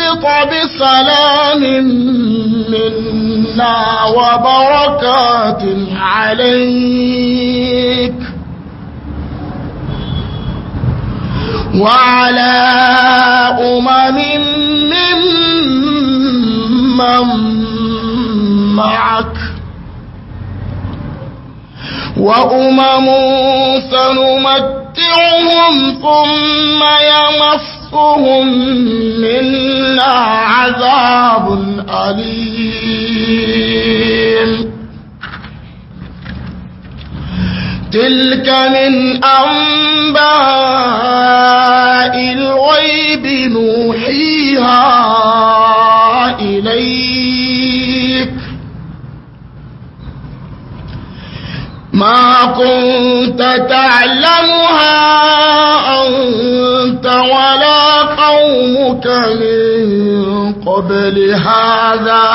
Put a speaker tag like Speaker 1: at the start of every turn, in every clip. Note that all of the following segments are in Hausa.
Speaker 1: اهبط بسلام منا وبركات عليك وعلى أمم ممن معك وأمم سنمتعهم ثم يمصهم منا عذاب أليم تلك من أنباء الغيب نوحيها إليك ما كنت تعلمها أنت ولا قومك من قبل هذا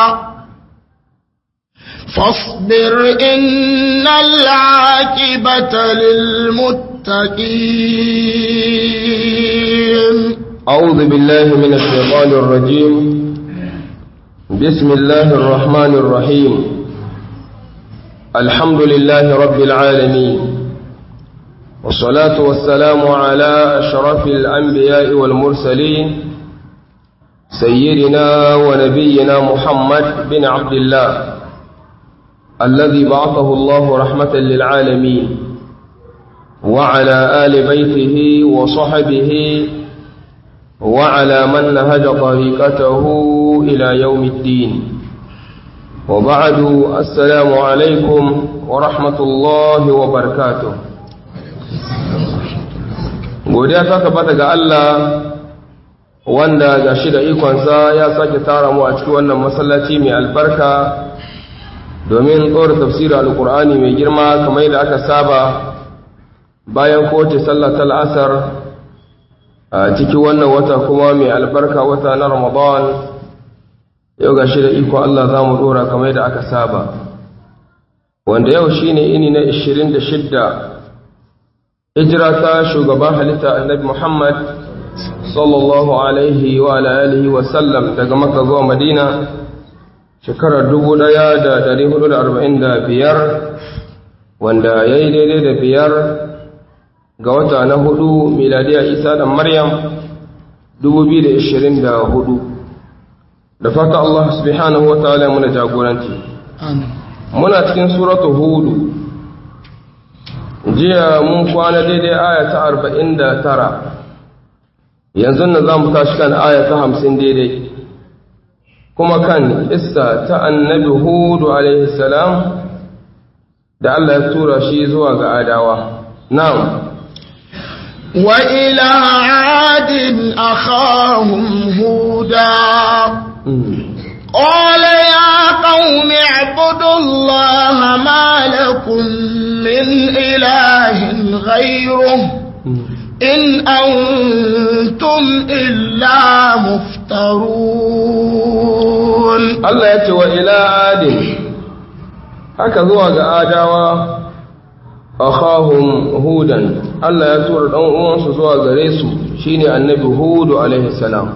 Speaker 1: فاصبر إن العاقبة للمتقين
Speaker 2: أعوذ بالله من الشيطان الرجيم بسم الله الرحمن الرحيم الحمد لله رب العالمين والصلاة والسلام على أشرف الأنبياء والمرسلين سيدنا ونبينا محمد بن عبد الله الذي بعثه الله رحمة للعالمين وعلى آل بيته وصحبه وعلى من نهج طريقته إلى يوم الدين وبعد السلام عليكم ورحمة الله وبركاته godiya ta tabbata ga Allah wanda ga shi da ikonsa ya sake tara mu a cikin wannan masallaci mai albarka domin tsora tafsirin alkur'ani mai girma kamar yadda aka saba bayan kowace sallah ta la'asar a cikin wannan wata kuma mai albarka wata na ramadan yau ga shi da iko Allah za mu dora kamar yadda aka saba wanda yau shine ini na 26 hijira ta shugaban halitta annabi Muhammad sallallahu alaihi wa alihi wa sallam daga Makka zuwa Madina shekarar 1445 wanda yayi daidai da biyar ga wata na hudu miladiya Isa da Maryam 2024 da fata Allah subhanahu wa ta'ala muna jagoranci muna cikin suratul hudu jiya mun kwana daidai aya ta arba'in da tara yanzu na za mu tashi kan aya ta hamsin daidai kuma kan isa ta annabi hudu alaihi salam da Allah ya tura shi zuwa ga adawa na'am
Speaker 1: وإلى عاد أخاهم هودا قال يا قوم اعبدوا الله ما لكم من إله غيره إن أنتم إلا مفترون
Speaker 2: Allah ya ce wa ila adin haka zuwa ga adawa akhahum hudan Allah ya tura dan uwansu zuwa gare su shine annabi hudu alaihi salam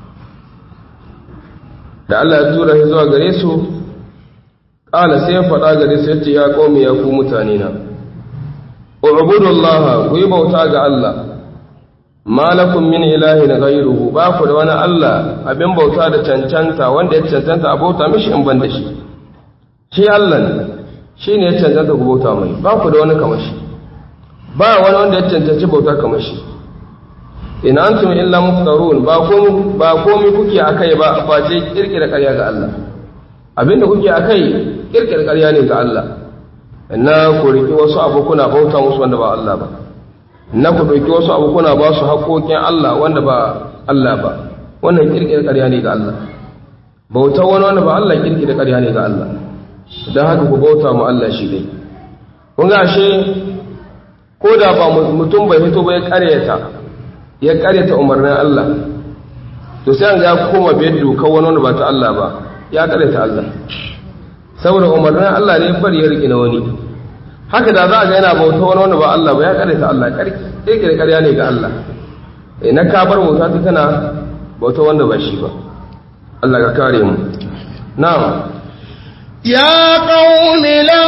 Speaker 2: da Allah ya tura shi zuwa gare su ƙala sai ya faɗa gare su yace ya qaumi ya ku mutane na ubudullaha ku yi bauta ga Allah malakum min ilahin ghayruhu ba ku da wani Allah abin bauta da cancanta wanda ya cancanta a bauta mishi in ban da shi shi Allah ne shi ne ya cancanta ku bauta mai ba ku da wani kamar shi ba wani wanda ya cancanci bauta kamar shi in antum illa muftarun ba komai ba komai kuke akai ba face kirkira ƙarya ga Allah abinda kuke akai kirkira ƙarya ne ga Allah na ku riki wasu abu kuna bauta musu wanda ba Allah ba na ku dauki wasu abu kuna ba su haƙoƙin Allah wanda ba Allah ba wannan kirkira ƙarya ne ga Allah bauta wani wanda ba Allah kirkira ƙarya ne ga Allah don haka ku bauta mu Allah shi dai kun ga ashe ko da ba mutum bai fito ba ya ƙaryata ya karyata umarnin Allah to sai an ga koma biyar dokar wani wanda ba ta Allah ba ya karyata Allah saboda umarnin Allah ne bari ya riƙe na wani haka da za a ga yana bauta wani wanda ba Allah ba ya karyata Allah ƙirƙir ƙarya ne ga Allah na ka bar bauta ta tana bauta wanda ba shi ba Allah ka kare mu na'am
Speaker 1: يا قوم لا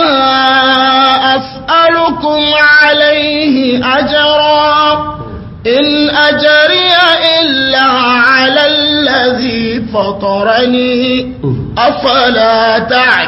Speaker 1: أسألكم عليه أجرا إن أجري إلا على الذي فطرني أفلا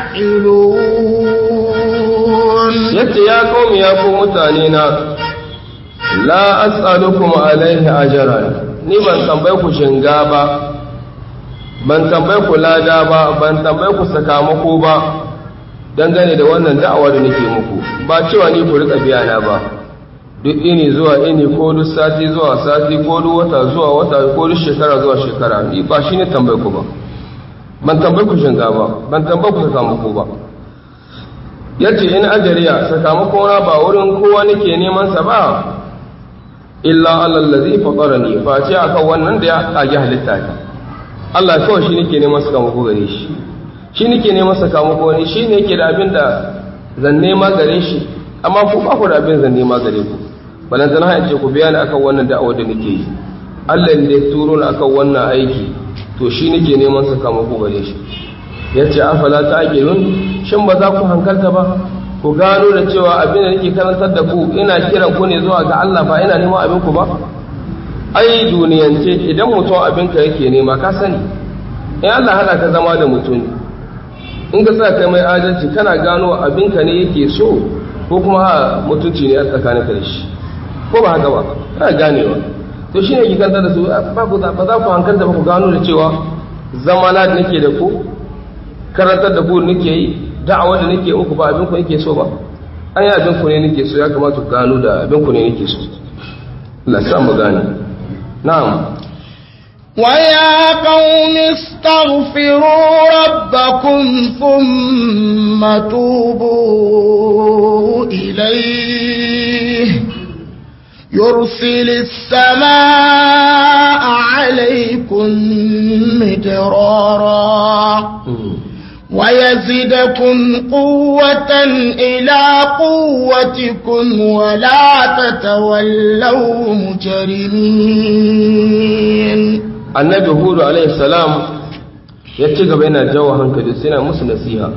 Speaker 1: تعقلون
Speaker 2: yace ya qaumi ya ku mutane na la as'alukum alaihi ajran ni ban tambaye ku shinga ba ban tambaye ku lada ba ban tambaye ku sakamako ba dangane da wannan da'awa da nake muku ba cewa ni ku rika biya na ba duk ini zuwa ini ko duk sati zuwa sati ko duk wata zuwa wata ko duk shekara zuwa shekara ni ba shine tambaye ku ba ban tambaye ku shinga ba ban tambaye ku sakamako ba yace in ajariya sakamako na ba wurin kowa nake neman sa ba illa allazi fatarani fa ce akan wannan da ya kage halitta ta Allah kawai shi nake neman sakamako gare shi shi nake neman sakamako ne shi ne yake da abin da zan nema gare shi amma ku ba ku da abin zan nema gare ku balantana ha ce ku biya ni akan wannan da'awar da nake yi Allah ne ya turo ni akan wannan aiki to shi nake neman sakamako gare shi yace afala ta'qilun shin ba za ku hankalta ba ku gano da cewa abin da nake karantar da ku ina kiran ku ne zuwa ga Allah ba ina neman abin ku ba ai duniyance idan mutum abinka yake nema ka sani in Allah hada ka zama da mutum in ka sa kai mai adalci kana gano abinka ne yake so ko kuma ha mutunci ne a tsakanin ka da shi ko ba haka ba kana ganewa to shine ki kanta da su ba ku ba za ku hankalta ba ku gano da cewa zamana da nake da ku karantar da ku nake yi da'awa da nake uku ba abin ku nake so ba an yi abin ku ne nake so ya kamata ku gano da abin ku ne nake so Allah sa mu gane na'am
Speaker 1: ويا قوم استغفروا ربكم ثم توبوا إليه يرسل السماء عليكم مدرارا ويزدكم قوة إلى قوتكم ولا تتولوا مجرمين
Speaker 2: annabi hudu alaihi salam ya ci gaba yana jawo hankali sai na musu nasiha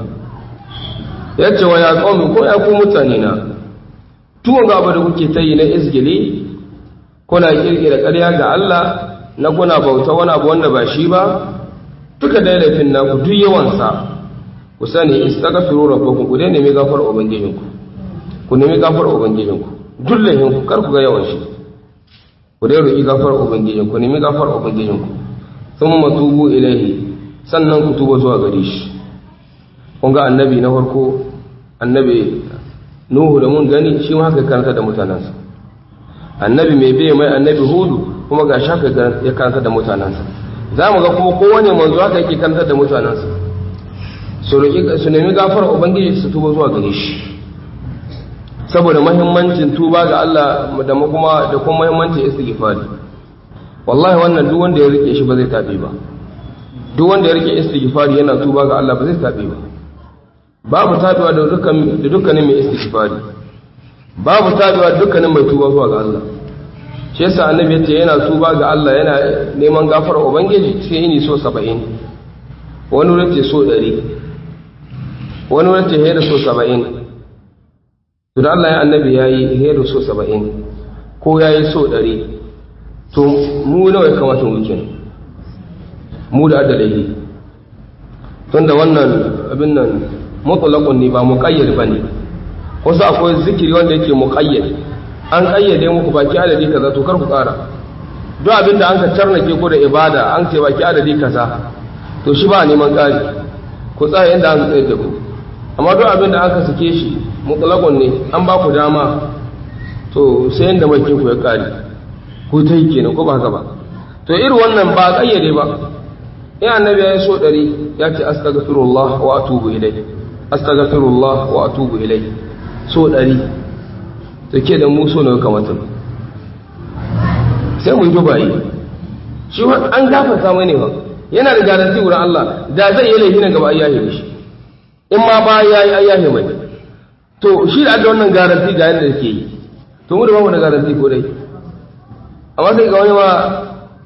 Speaker 2: ya ce wa ya qaumi ko ya ku mutane na tuwon gaba da kuke ta yi na izgili kuna kirkira ƙarya ga Allah na kuna bauta wani abu wanda ba shi ba duka da laifin naku duk yawansa ku sani istaghfiru rabbakum ku dai nemi gafar ubangijinku ku nemi gafar ubangijinku duk laifin ku kar ku ga yawan shi ku dai roki gafar ubangijinku ku nemi gafar ubangijinku thumma tubu ilaihi sannan ku tuba zuwa gare shi kun ga annabi na farko annabi nuhu da mun gani shi ma haka karanta da mutanensa annabi mai bai mai annabi hudu kuma ga shaka ya karanta da mutanensa za mu ga kuma kowane manzo haka yake karanta da mutanensa su nemi gafar ubangiji su tuba zuwa gare shi saboda mahimmancin tuba ga Allah da kuma da kuma mahimmancin istighfari wallahi wannan duk wanda ya rike shi ba zai tabi ba duk wanda ya rike istighfari yana tuba ga Allah ba zai tabi ba babu tabiwa da dukkan da dukkanin mai istighfari babu tabiwa da dukkanin mai tuba zuwa ga Allah shi yasa annabi yace yana tuba ga Allah yana neman gafara ubangiji sai yini so 70 wani wurin ce so 100 wani wurin ce hayar so 70 to da Allah ya annabi yayi hayar so 70 ko yayi so 100 to mu nawa ya kamata mu kenan mu da adalai tunda wannan abin nan mutlaqun ne ba muqayyad bane wasu akwai zikiri wanda yake muqayyad an kayyade muku baki adadi kaza to kar ku ƙara duk abin da an ka tarnake ku da ibada an ce baki adadi kaza to shi ba neman ƙari ku tsaya inda an tsaye da ku amma duk abin da aka sake shi mutlaqun ne an ba ku dama to sai inda mai ku ya ƙari ku ta yi kenan ko ba haka ba to irin wannan ba kayyade ba in annabi ya yi so ɗari ya ce astaghfirullah wa atubu ilai astaghfirullah wa atubu ilai so ɗari da ke da muso na kamata sai mu yi dubayi shi an gafarta mai ne ba yana da garanti wurin Allah da zai yi laifi na gaba ayyahe shi in ma ba ya yi ayyahe mai to shi da aka wannan garanti ga yadda ke yi to mu da bamu da garanti ko dai amma sai ga wani ma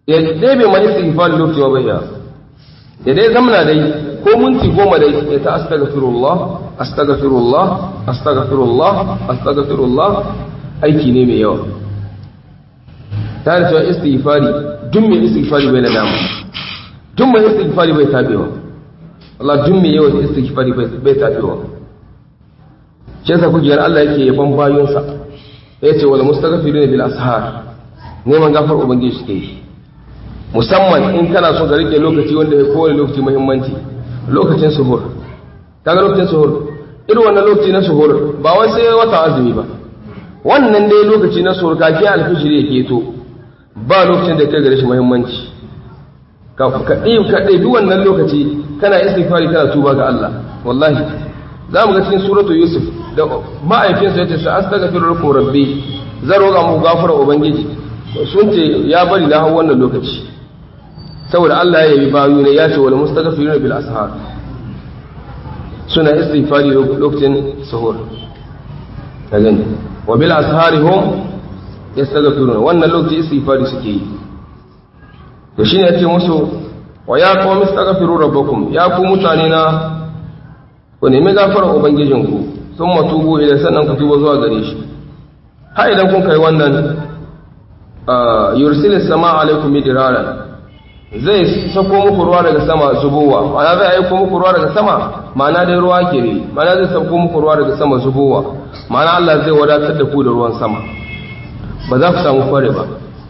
Speaker 2: ya ɗebe mai istighfari lokaci wa bai ya ya dai zamana dai ko minti goma dai ya ta astaghfirullah astaghfirullah astaghfirullah astaghfirullah aiki ne mai yawa ta da cewa istighfari duk mai istighfari bai nadama duk mai istighfari bai tabewa Allah duk mai yawan istighfari bai tabewa shi yasa kujiyar Allah yake yaban bayonsa yace wal mustaghfiruna bil ashar neman gafar ubangiji suke yi musamman in kana so ka rike lokaci wanda ya kowane lokaci muhimmanci lokacin suhur kaga lokacin suhur irin wannan lokaci na suhur ba wai sai wata azumi ba wannan dai lokaci na suhur kafin alfijiri ya keto ba lokacin da kai gare shi muhimmanci ka ka ɗebi wannan lokaci kana istighfari kana tuba ga Allah wallahi za mu ga cikin suratu yusuf da ma'aikinsa ya ce sa astaghfiru lakum rabbi zan roƙa muku gafara ubangiji sun ce ya bari na hau wannan lokaci saboda Allah ya yi bayu ne ya ce wal mustaghfiruna bil ashar suna istighfari lokacin sahur ka gani wa bil ashari hum yastaghfiruna wannan lokaci istighfari suke yi to shine yace musu wa ya qawm istaghfiru rabbakum ya ku mutane na ku nemi gafarar ubangijinku sun matubu idan sannan ku tuba zuwa gare shi ha idan kun kai wannan yursilis sama alaikum midrara zai sako muku ruwa daga sama zubowa ma'ana zai aiko muku ruwa daga sama ma'ana dai ruwa ke ne ma'ana zai sako muku ruwa daga sama zubowa ma'ana Allah zai wadatar da ku da ruwan sama ba za ku samu kware ba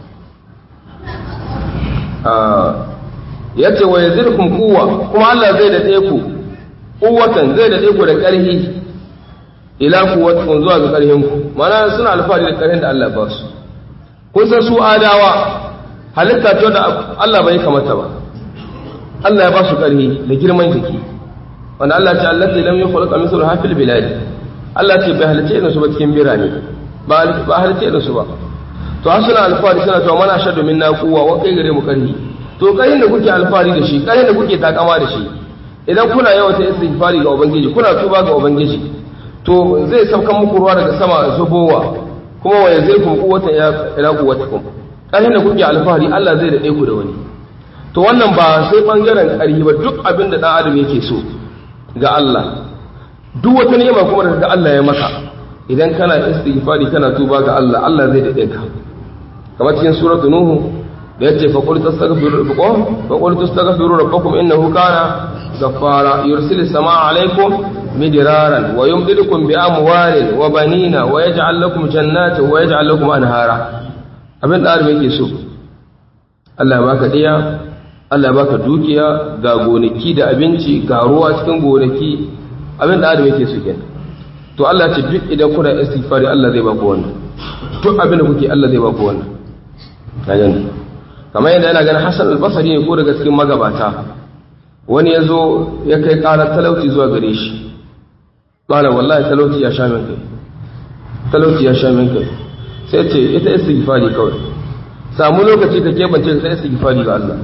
Speaker 2: ya ce wa yazirkum kuwa kuma Allah zai daɗe ku kuwatan zai daɗe ku da ƙarfi ila kuwatun zuwa ga ƙarfin ku ma'ana suna alfahari da ƙarfin da Allah ba su kun san su adawa halitta ce da Allah bai kamata ba Allah ya ba su ƙarfi da girman jiki wanda Allah ce Allah lam yukhlaq mithlu hafil bilad Allah ce bai halice irin su ba cikin birane ba ba halice irin su ba to har suna alfahari suna cewa mana shaddu minna quwwa wa kai gare mu ƙarfi to ƙarfin da kuke alfahari da shi ƙarfin da kuke takama da shi idan kuna yawan ta istighfari ga ubangiji kuna tuba ga ubangiji to zai saukan muku ruwa daga sama zubowa kuma wa yazirkum quwwatan ila quwwatikum ƙarfin da kuke alfahari Allah zai daɗe ku da wani to wannan ba sai ɓangaren ƙarfi ba duk abin da ɗan adam yake so ga Allah duk wata ni'ima kuma da ga Allah ya maka idan kana istighfari kana tuba ga Allah Allah zai daɗe ka kamar cikin suratul nuhu da yace fa qul tastaghfiru rabbakum fa qul tastaghfiru rabbakum innahu kana ghaffara yursilis samaa alaykum midraran wa yumdidukum bi amwalin wa banina wa yaj'al lakum jannatin wa yaj'al lakum anhara abin da adam yake so Allah ya baka diya Allah ya baka dukiya ga gonaki da abinci ga ruwa cikin gonaki abin da adam yake so kenan to Allah ce duk idan kuna istighfari Allah zai baku wannan duk abin da kuke Allah zai baku wannan kajan kamar yadda yana ganin Hassan al-Basri ne ko daga cikin magabata wani ya zo ya kai ƙarar talauci zuwa gare shi ƙala wallahi talauci ya sha min kai talauci ya sha min kai sai ce ita istighfari kawai samu lokaci ka kebance ka sai istighfari ga Allah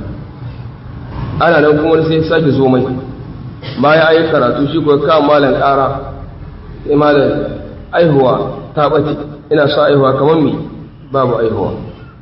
Speaker 2: ana nan kuma sai sake zo mai bayan ayi karatu shi ko ka malan ƙara sai malan aihuwa ta bace ina sa aihuwa kamar mi babu aihuwa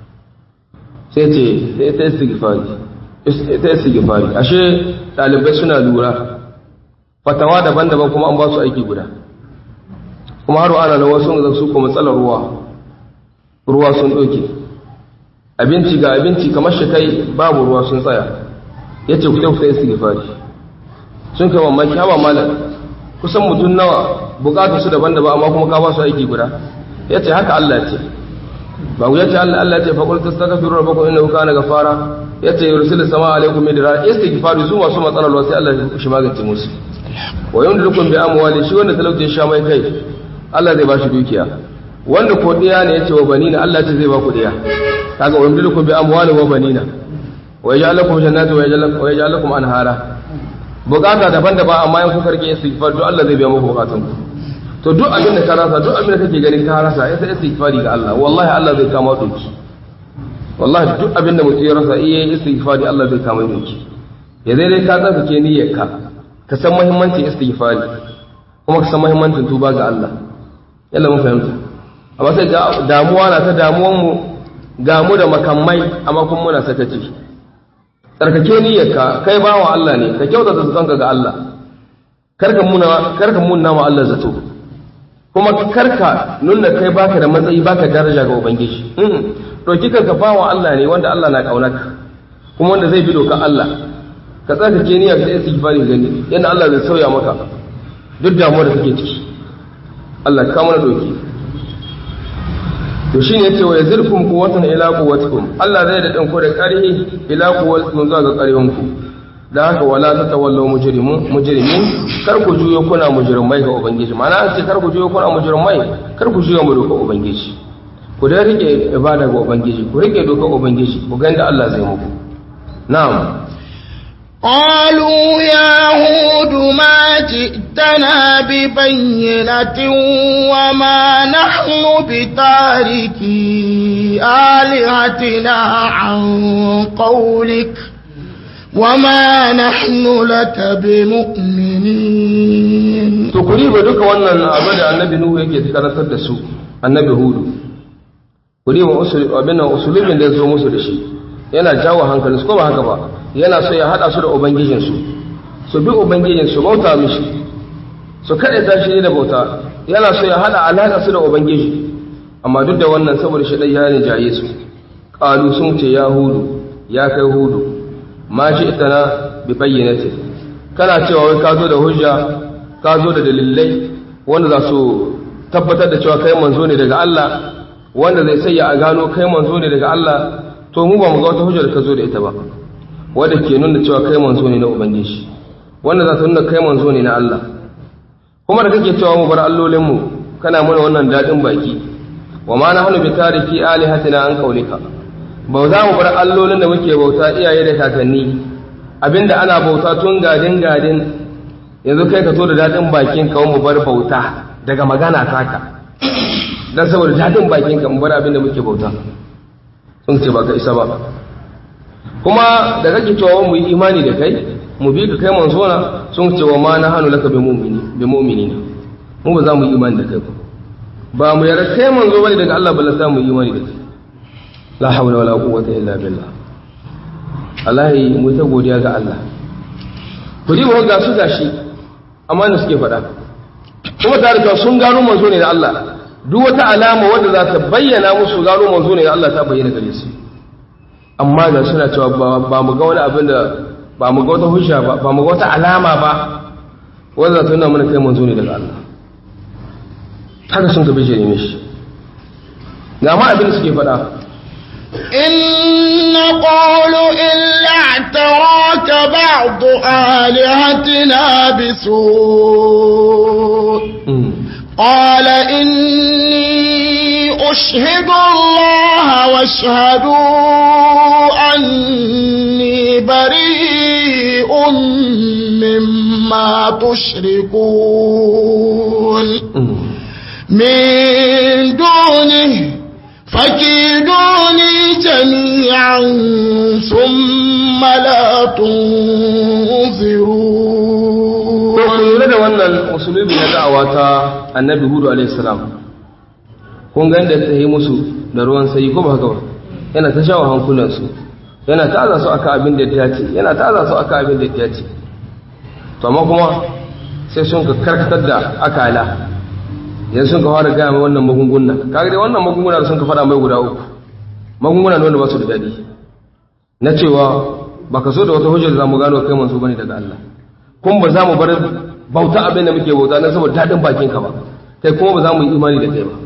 Speaker 2: sai ce sai ta istighfari ta istighfari ashe dalibai suna lura fatawa daban-daban kuma an ba su aiki guda kuma har ana nan wasu da su ko matsalar ruwa ruwa sun ɗauke abinci ga abinci kamar shi kai babu ruwa sun tsaya ya ce ku tafi istighfari sun kai mamaki hawa malam kusan mutum nawa bukatar su daban-daban amma kuma ka ba su aiki guda ya ce haka Allah ce ba ku yace Allah Allah ce faqul tastaghfiru rabbakum innahu kana ghafara yace yursilu samaa alaykum midra istighfaru su masu matsalar ruwa sai Allah ya shi magance musu wa yumdilukum bi amwali shi wanda talauci ya sha mai kai Allah zai ba shi dukiya wanda ko diya ne yace wa banina Allah ce zai ba ku diya kaga wa yumdilukum bi amwali wa banina wa yaj'al lakum jannatin wa yaj'al lakum anhara bukata daban-daban amma in kuka rike istighfar to Allah zai biya muku bukatun ku to duk abin da ka rasa duk abin da kake ganin ka rasa ya sai istighfari ga Allah wallahi Allah zai kama doki wallahi duk abin da mutum ya rasa iya istighfari Allah zai kama doki ya zai dai ka tsarkake niyyar ka ka san muhimmancin istighfari kuma ka san muhimmancin tuba ga Allah yalla mun fahimta amma sai ga damuwa na ta damuwan mu ga mu da makamai amma kuma muna sakaci tsarkake niyyarka kai bawa Allah ne ka kyautata zatonka ga Allah karka muna karka munna wa Allah zato kuma karka nuna kai baka da matsayi baka daraja ga ubangiji ɗauki kanka bawa Allah ne wanda Allah na ƙaunaka kuma wanda zai bi doka Allah ka tsaka ke niyya ka istighfari gani yadda Allah zai sauya maka duk damuwar da kake ciki Allah ka mana doki to shine yace wa yazirkum quwwatan ila quwwatikum Allah zai da danko da ƙarhi ila quwwatikum zuwa ga ƙarhinku da haka wala tatawallaw mujrimun mujrimin kar ku juyo kuna mujrimai ga ubangiji ma'ana ce kar ku juyo kuna mujrimai kar ku juyo mu doka ubangiji ku dai rike ibada ga ubangiji ku rike doka ubangiji ku ga inda Allah zai muku na'am
Speaker 1: قالوا يا هود ما جئتنا ببينة وما نحن بتاركي آلهتنا عن قولك وما نحن لك بمؤمنين
Speaker 2: to kuri ba duka wannan abu da annabi nuhu yake karantar da su annabi hudu kuri ba abin usulubin da ya zo musu da shi yana jawo hankalinsu ko ba haka ba yana so ya haɗa su da ubangijinsu su bi ubangijinsu bauta mishi su kaɗe ta shi da bauta yana so ya haɗa alaƙa su da ubangiji amma duk da wannan saboda shi ɗai ya ne jaye su ƙalu sun ce ya hudu ya kai hudu ma shi ita na bi bayyanatin kana cewa wai ka zo da hujja ka zo da dalilai wanda za su tabbatar da cewa kai manzo ne daga Allah wanda zai sayya a gano kai manzo ne daga Allah to mu ba mu ga wata hujjar ka zo da ita ba wadda ke nuna cewa kai manzo ne na ubangiji wanda za ta nuna kai manzo ne na Allah kuma da kake cewa mu bar allolinmu kana mana wannan dadin baki wa ma nahnu bi tariki alihatina an qaulika ba za mu bar allolin da muke bauta iyaye da kakanni abinda ana bauta tun gadin gadin yanzu kai ka to da dadin bakin ka mu bar bauta daga magana taka dan saboda dadin bakin ka mu bar abinda muke bauta sun ce ba ka isa ba kuma da kake cewa mu yi imani da kai mu bi ka kai manzona sun ce wa ma na hannu laka bi mu'mini bi mu'minina mu ba za mu yi imani da kai ba ba mu yarda kai manzo bane daga Allah balla za mu yi imani da kai la hawla wala quwwata illa billah Allah mu ta godiya ga Allah ku ji ga su gashi amma ne suke faɗa kuma tare da sun gano manzo ne da Allah duk wata alama wadda za ta bayyana musu gano manzo ne da Allah ta bayyana gare su amma da suna cewa ba mu ga wani abin da ba mu ga wata hujja ba ba mu ga wata alama ba wanda ta nuna mana kai manzo ne daga Allah haka sun gabe jere mishi ga ma abin da suke faɗa
Speaker 1: إن قالوا إلا اعتراك بعض آلهتنا بسوء قال إني أشهد الله واشهدوا أني بريء مما تشركون من دونه فكيدوني جميعا ثم لا تنظرون
Speaker 2: lura da wannan usulubi na da'awa ta annabi hudu alaihi salam kun ga inda ta yi musu da ruwan sai ko ba haka ba yana ta shawo hankulansu yana ta aza su aka abin da ya ce yana ta aza su aka abin da ya ce to amma kuma sai sun ka karkatar da akala yanzu sun ka fara gaya mai wannan magunguna kaga dai wannan magunguna da sun ka fara mai guda uku magunguna ne wanda ba su da daɗi na cewa ba ka so da wata hujjar za mu gano kai manzo bane daga Allah kun ba za mu bar bauta abin da muke bauta na saboda daɗin bakin ka ba kai kuma ba za mu yi imani da kai ba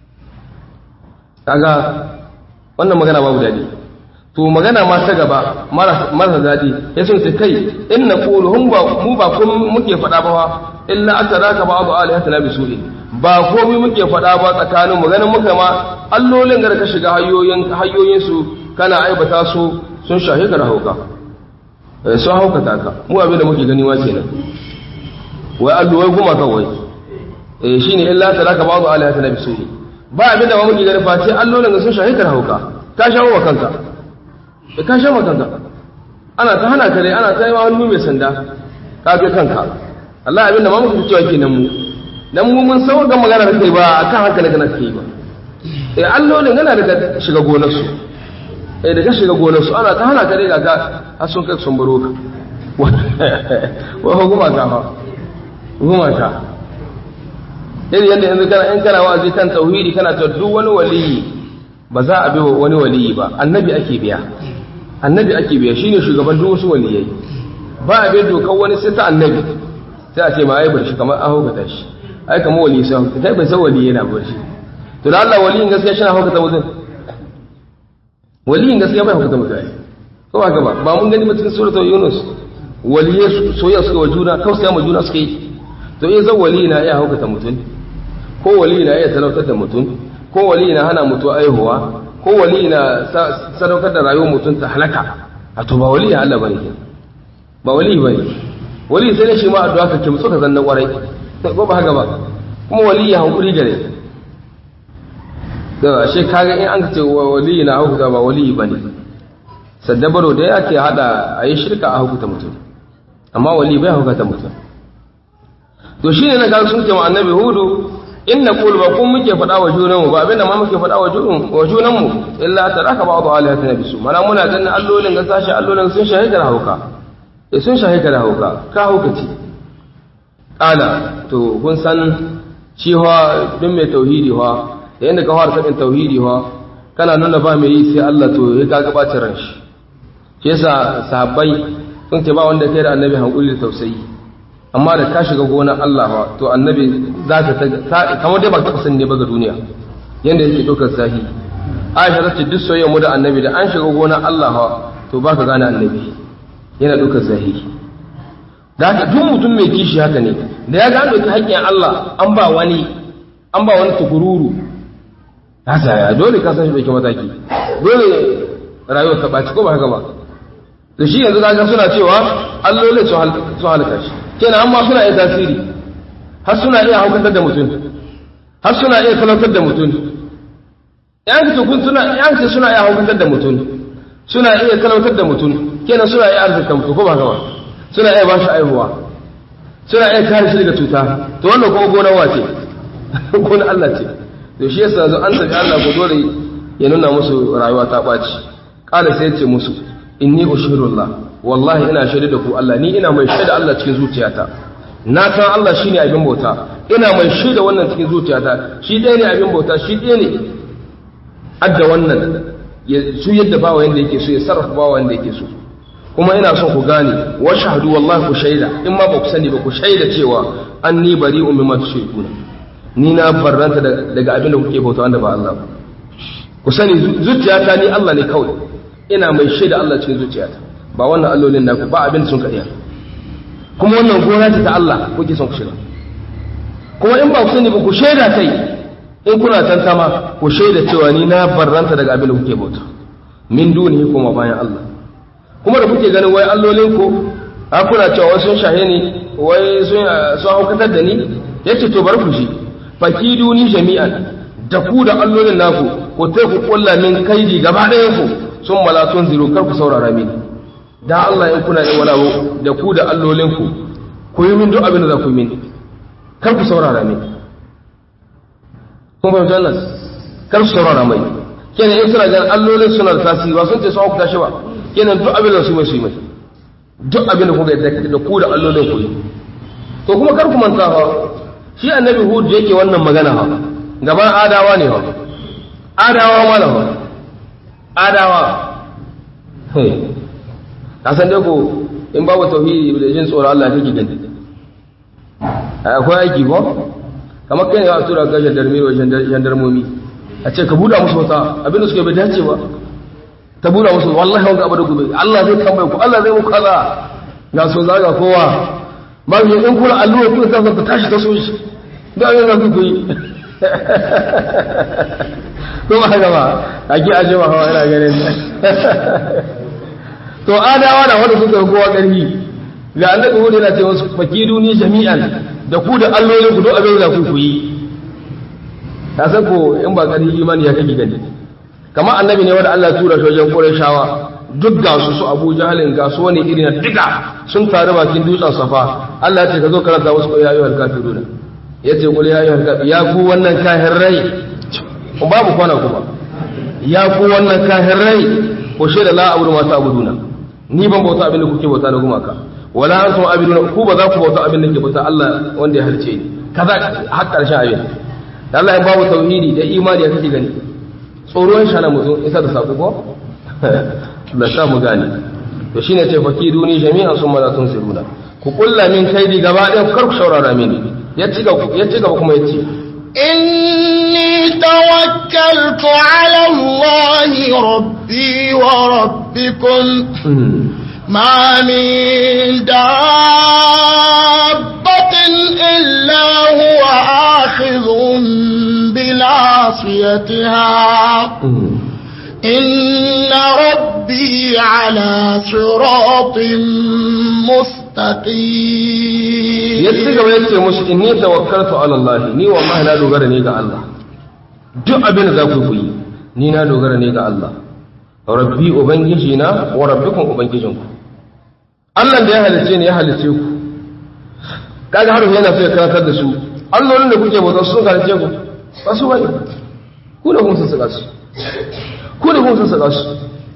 Speaker 2: kaga wannan magana babu daɗi to magana ma ta gaba marasa daɗi ya sun ce kai in na ƙulu hun ba mu ba kun muke faɗa ba illa aka raka ba abu alihata na bisuɗi ba komi muke faɗa ba tsakanin maganin muka ma allolin da ka shiga hanyoyin su kana aibata su sun shahi ka hauka sun haukata ka mu abin da muke gani ma kenan wai allo wai kuma kawai eh shine illa ta raka ba abu alihata na bisuɗi ba abin da ma muke gani face allolin da sun shahi ka hauka ka shawo wa kanka da ka sha makanka ana ta hana ka dai ana ta yi ma hannu mai sanda ka ga kanka Allah abin da ma muka cewa kenan mu dan mu mun sauka magana da kai ba akan hankali kana kai ba eh allolin yana daga shiga gonarsu eh daga shiga gonarsu ana ta hana ka dai ga har sun kai sun baro ka wa hukuma ta fa hukuma ta irin yadda yanzu kana in kana wa'azi kan tauhidi kana ta duk wani waliyi ba za a bi wani waliyi ba annabi ake biya annabi ake biya shine shugaban duk wasu waliyai ba a bi dokar wani sai ta annabi sai a ce ma ai bar shi kamar an hukata shi ai kamar waliyi sai hukata kai bai san waliyi yana bar shi to da Allah waliyin gaskiya shi na hukata mutum waliyin gaskiya bai hukata mutum ko ba ba ba mun gani mutum suratul yunus waliyai soyayya suka wa juna kawai ma juna suka yi to in zan wali na iya hukata mutum ko wali na iya talautar da mutum ko wali na hana mutu aihuwa ko wali na sadaukar da rayuwar mutum ta halaka a to ba wali ya Allah bane ke ba wali bane wali sai ne shi ma addu'a ka kimtsu ka zanna kwarai ko ba haka ba kuma wali ya hankuri gare da shi kaga in an ce wali na hukuta ba wali bane saddabaro da yake hada ayi shirka a hukuta mutum amma wali bai hukuta mutum to shine na ga sun ce wa annabi hudu inna qul ba kun muke faɗa wa junanmu ba abinda ma muke faɗa wa junanmu wa junanmu illa taraka ba'du alihatina bisu mana muna ganin allolin ga sashi allolin sun shahida hauka eh sun shahida hauka ka hauka ce kala to kun san cewa duk mai tauhidi wa da yanda ka fara sabin tauhidi wa kana nuna ba mai yi sai Allah to ya ga gabacin ran shi shi yasa sahabbai sun ce ba wanda kai da annabi hankuli da tausayi amma da ka shiga gonar Allah ba to annabi za ka kamar dai ba ka san ne ba ga duniya yanda yake dokar sahi Aisha ta ce duk soyayya mu da annabi da an shiga gonar Allah ba to ba ka gane annabi yana dokar zahiri da haka duk mutum mai kishi haka ne da ya ga an doki haƙƙin Allah an ba wani an ba wani tukururu hasa ya dole ka san shi bai mataki dole rayuwar ta ɓaci ko ba haka ba da shi yanzu kaga suna cewa allolin sun halaka shi kenan amma suna iya tasiri har suna iya haukantar da mutum har suna iya talautar da mutum yan ce kun suna yan ce suna iya haukantar da mutum suna iya talautar da mutum kenan suna iya arzika mutum ko ba haka ba suna iya ba shi aihuwa suna iya kare shi daga cuta to wannan kuma gonar wace gonar Allah ce to shi yasa zo an tafi Allah ko dole ya nuna musu rayuwa ta ɓaci ƙala sai ya ce musu inni ushirullah wallahi ina shaida da ku Allah ni ina mai shaida Allah cikin zuciyata na san Allah shine abin bauta ina mai shaida wannan cikin zuciyata shi ɗaya ne abin bauta shi ɗaya ne adda wannan ya su yadda bawa yanda yake so ya sarrafa bawa yanda yake so kuma ina son ku gane wa shahadu wallahi ku shaida in ma ba ku sani ba ku shaida cewa anni bari'un mimma tushrikuna ni na barranta daga abin da kuke bauta wanda ba Allah ba ku sani zuciyata ni Allah ne kawai ina mai shaida Allah cikin zuciyata ba wannan allolin naku ba abin sun kariya kuma wannan gona ce ta Allah kuke son ku shiga kuma in ba ku sani ba ku shaida kai in kuna tantama ku shaida cewa ni na barranta daga abin da kuke bauta min dunihi kuma bayan Allah kuma da kuke ganin wai allolin ku a kuna cewa wai sun shahe ni wai sun sun haukatar da ni yace to bar ku shi fakiduni jami'an da ku da allolin naku ku ta ku kulla min kaidi gaba ɗayan ku sun mala sun ziro kar ku saurara mini da Allah in kuna yin wala da ku da allolinku ku yi min duk abin da za ku yi mini kar ku saurara mini kun fahimci wannan kar ku saurara mai kenan in suna ganin allolin suna da tasiri ba sun ce sun hukunta shi ba kenan duk abin da su mai su yi mai duk abin da kuka yadda da ku da allolin ku yi to kuma kar ku manta fa shi annabi hud yake wannan magana ha gaban adawa ne ha adawa mana ha adawa ka san dai ko in babu tauhidi da jin tsoron Allah kake gani akwai aiki ko kamar kai ne a tura ga jandarmi wa jandarmomi a ce ka buɗa musu wata abinda suke bai dace ba ta buɗa musu wallahi wanga abu da gobe Allah zai tambaye ku Allah zai muku kaza ga so zaga kowa ba mu in kula allura kuma sai ta tashi ta so shi da abin da ku yi ko ba haka ba ake aje ba hawa ina ganin to adawa na wanda suka kowa ƙarfi ga annabi hudu yana ce wasu fakidu ni jami'an da ku da allolin ku duk abin da ku ku yi ta san ko in ba ƙarfi imani ya kake gani kamar annabi ne wanda Allah tura shi wajen Qurayshawa duk ga su su Abu Jahalin ga su wani irin duka sun taru bakin dutsen Safa Allah ya ce ka zo karanta wasu ya ayyuhal kafiruna yace qul ya ayyuhal kafir ya ku wannan kafirai babu kwana kuma ya ku wannan kahirai ko shaida la abudu ma ta'buduna ni ban bauta abin da kuke bauta na gumaka wala antum abiduna ku ba za ku bauta abin da ke bauta Allah wanda ya halice ni kaza har karshen abin Allah ya babu tauhidi da imani ya kake gani tsoron shana mutum isa da sako ko da sa mu gane to shine ce fakiduni jami'an summa la tunsiruna ku kulla min kaidi gaba ɗaya kar ku saurara mini ya ci gaba ya ci gaba kuma ya ce
Speaker 1: إني توكلت على الله ربي وربكم ما من دابة إلا هو آخذ بناصيتها إن ربي على صراط مستقيم
Speaker 2: ya ci gaba ya ce musu inni tawakkaltu ala Allah ni wallahi na dogara ne ga Allah duk abin da za ku yi ni na dogara ne ga Allah rabbi ubangiji na wa rabbikum ubangijinku Allah da ya halice ni ya halice ku kaga har yana so ya karantar da su allolin da kuke bauta sun halice ku ba su bane ku da kun sun saka su ku da kun sun saka su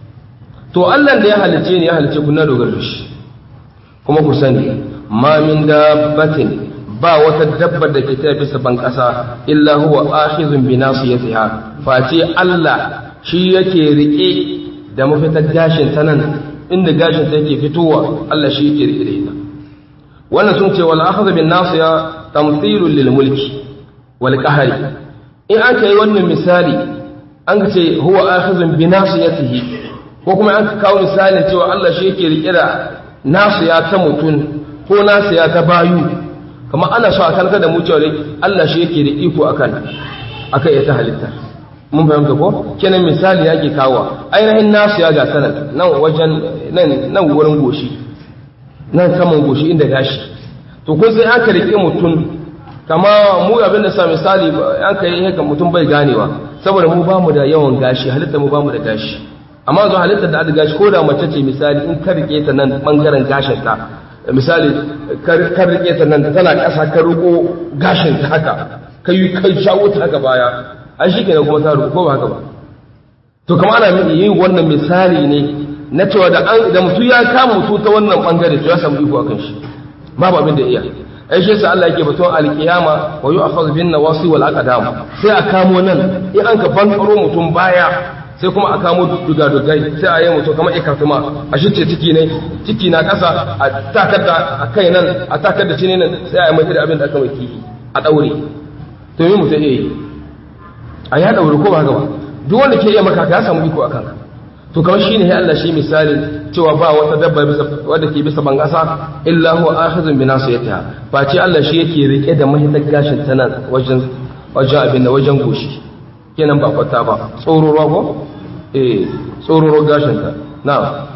Speaker 2: to Allah da ya halice ni ya halice ku na dogara da shi kuma ku sani ma min dabbatin ba wata dabbar da ke tafi bisa ban ƙasa illa huwa akhizun bi nasiyatiha face Allah shi yake rike da mafitar gashin ta nan inda gashin ta yake fitowa Allah shi yake rike da ita wannan sun ce wal akhadhu bin nasiya tamthilun lil mulki wal qahri in an kai wannan misali an ce huwa akhizun bi nasiyatihi ko kuma an kawo misalin cewa Allah shi yake rike da nasiya ta mutun ko nasiya ta bayu kamar ana so a karkar da mu cewa dai Allah shi yake da iko akan akan ita halitta mun fahimta ko kenan misali yake kawo ainihin nasu ya ga sanan nan wajen nan nan wurin goshi nan saman goshi inda gashi to kun sai aka rike mutum kama mu abin da sa misali an kai haka mutum bai ganewa saboda mu bamu da yawan gashi halitta mu bamu da gashi amma zo halitta da aka gashi ko da mace ce misali in ka rike ta nan bangaren gashin ta misali kan rike ta nan tana ƙasa ka riko gashin ta haka ka yi kai shawo ta haka baya an shi kenan kuma ta riko ko ba haka ba to kama ana yi wannan misali ne na cewa da an da mutum ya kama mutu ta wannan bangare to ya samu iko akan shi babu abin da iya ai shi yasa Allah yake batun alkiyama wa yu'akhadhu bin nawasi wal aqdam sai a kamo nan in an ka bankaro mutum baya sai kuma a kamo dugadugai sai a yi mutum kamar ikatuma a shice ciki ne ciki na ƙasa a takar da a kai nan a takar da cini nan sai a yi mai abin da aka mai kihi a ɗaure to yi mutum iya yi a ya ɗaure ko ba haka ba duk wanda ke iya maka ya samu iko a kanka to kamar shi ne Allah shi misalin cewa ba wata dabba wadda ke bisa ban ƙasa illa huwa akhizun bi nasiyatiha ba ce Allah shi yake rike da mahitar gashin ta nan wajen wajen abin da wajen goshi kenan ba kwata ba tsororo ko eh tsororo gashinka na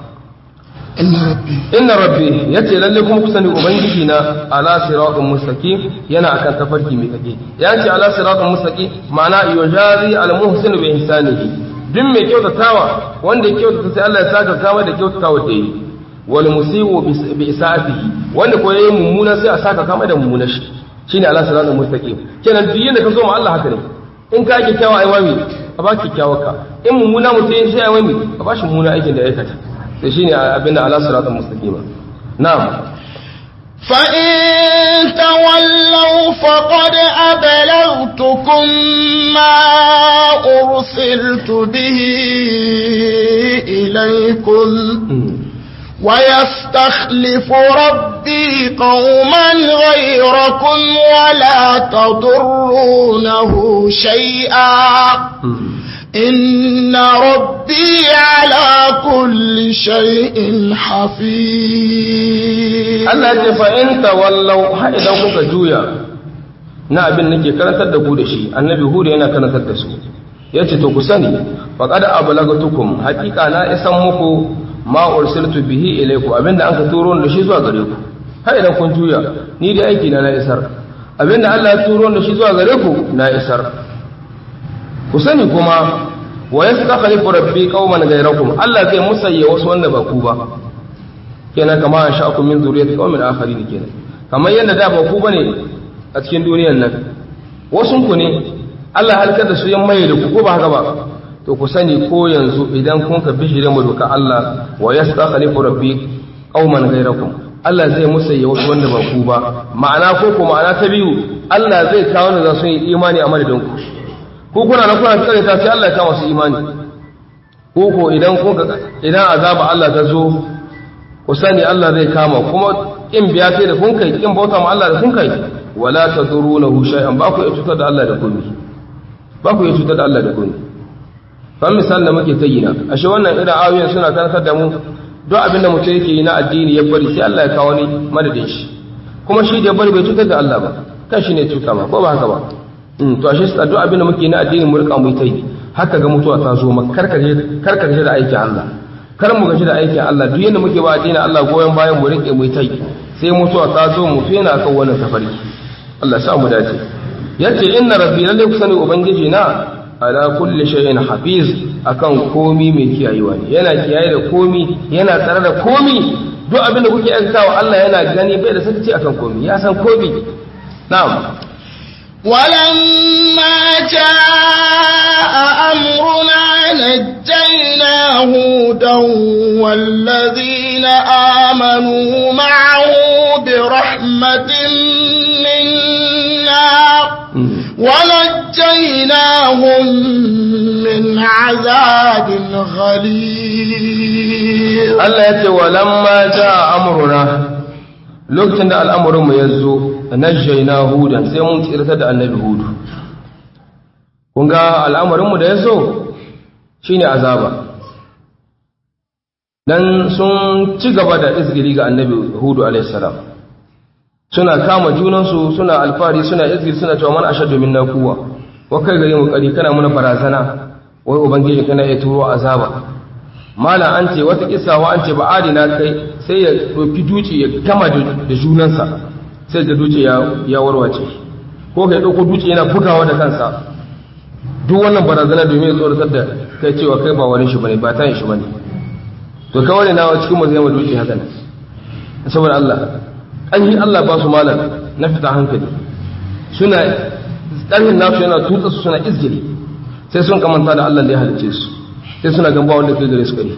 Speaker 2: inna rabbi yace lalle kuma ku sani ubangiji na ala siratul mustaqim yana akan tafarki mai kake yace ala siratul mustaqim ma'ana yujazi al muhsin bi ihsanihi duk mai kyautatawa wanda ya kyautata sai Allah ya saka kama da kyautatawa da yi wal musiu bi isaatihi wanda ko yayi mummuna sai a saka kama da mummuna shi shine ala siratul mustaqim kenan duk yanda ka zo ma Allah haka ne in ka kyakkyawa ai wami a ba kyakkyawa ka in mummuna mutum sai ai wami a ba shi mummuna aikin da ya aikata sai shine abin da ala siratal mustaqima na'am
Speaker 1: fa in tawallaw faqad ablagtukum ma ursiltu bihi ilaykum ويستخلف ربي قوما غيركم ولا تضرونه شيئا إن ربي على كل شيء حفيظ
Speaker 2: Allah ce fa in tawallau har idan kuka juya na abin nake karantar da ku da shi annabi hudu yana karantar da su yace to ku sani faqad ablagatukum haqiqa na isan muku ma ursiltu bihi ilaykum abinda an ka turo da shi zuwa gare ku har idan kun juya ni da aiki na na isar abinda Allah ya turo da shi zuwa gare ku na isar ku sani kuma wa yastakhlifu rabbi qauman ghayrakum Allah zai musayya wasu wanda ba ku ba kenan kama an sha'akum min zuriyati qaumin akharin kenan kamar yadda da ba ku bane a cikin duniyar nan wasun ku ne Allah halkar da su yan maye da ku ko ba haka ba to ku sani ko yanzu idan kun ka bishire mu doka Allah wa yastakhlifu rabbi qauman ghayrakum Allah zai musayya wasu wanda ba ku ba ma'ana ko ko ma'ana ta biyu Allah zai kawo da za su yi imani a madadin ku ko kuna na kuna tsare ta sai Allah ya kawo su imani ko ko idan kun idan azaba Allah ta zo ku sani Allah zai kama kuma in biya sai da kun kai in bauta ma Allah da kun kai wala tadurunahu shay'an ba ku iya cutar da Allah da komai ba ku iya cutar da Allah da komai kan misal da muke ta yi na ashe wannan irin ayoyin suna karantar da mu duk abin da mutum yake yi na addini ya bari sai Allah ya kawo ni madadin shi kuma shi da ya bari bai cutar da Allah ba kan shi ne cuta ba ko ba haka ba to ashe duk abin da muke na addini mu rika mu ta yi haka ga mutuwa ta zo maka karkaje karkaje da aikin Allah kar mu gaji da aikin Allah duk yanda muke ba addinin Allah goyen bayan mu rike mu ta yi sai mutuwa ta zo mu fena kan wannan tafarki Allah sa mu dace yace inna rabbi lalle kusani ubangiji na ala kulli shay'in hafiz akan komi mai kiyayewa ne yana kiyaye da komi yana tsare da komi duk abin da kuke aikatawa Allah yana gani bai da sakaci akan komi ya san komi na'am
Speaker 1: ولما جاء أمرنا نجينا هودا والذين آمنوا معه برحمة منا ونجيناهم من عذاب غليظ
Speaker 2: Allah ya ce wa lamma ja amruna lokacin da al'amuranmu ya zo najjayna hudan sai mun tsirta da annabi hudu kun ga al'amuranmu da ya zo shine azaba dan sun ci gaba da izgiri ga annabi hudu alaihi salam suna kama junansu suna alfari suna izgiri suna cewa man ashaddu minna quwwa wa kai gare mu kari kana muna barazana wai ubangiji kana ya turo azaba mala an ce wata kisa wa an ce ba adina kai sai ya ɗauki duci ya gama da junansa sai da duci ya warwace ko kai ɗauko duci yana bugawa da kansa duk wannan barazana domin ya tsoratar da kai cewa kai ba wani shi bane ba ta shi bane to kawai na cikin mu zai ma duci haka nan saboda Allah an yi Allah ba su malam na fita hankali suna ƙarfin nasu yana tutsa su suna izgiri sai sun kamanta da Allah da ya halice su sai suna gamba wanda kai gare su kare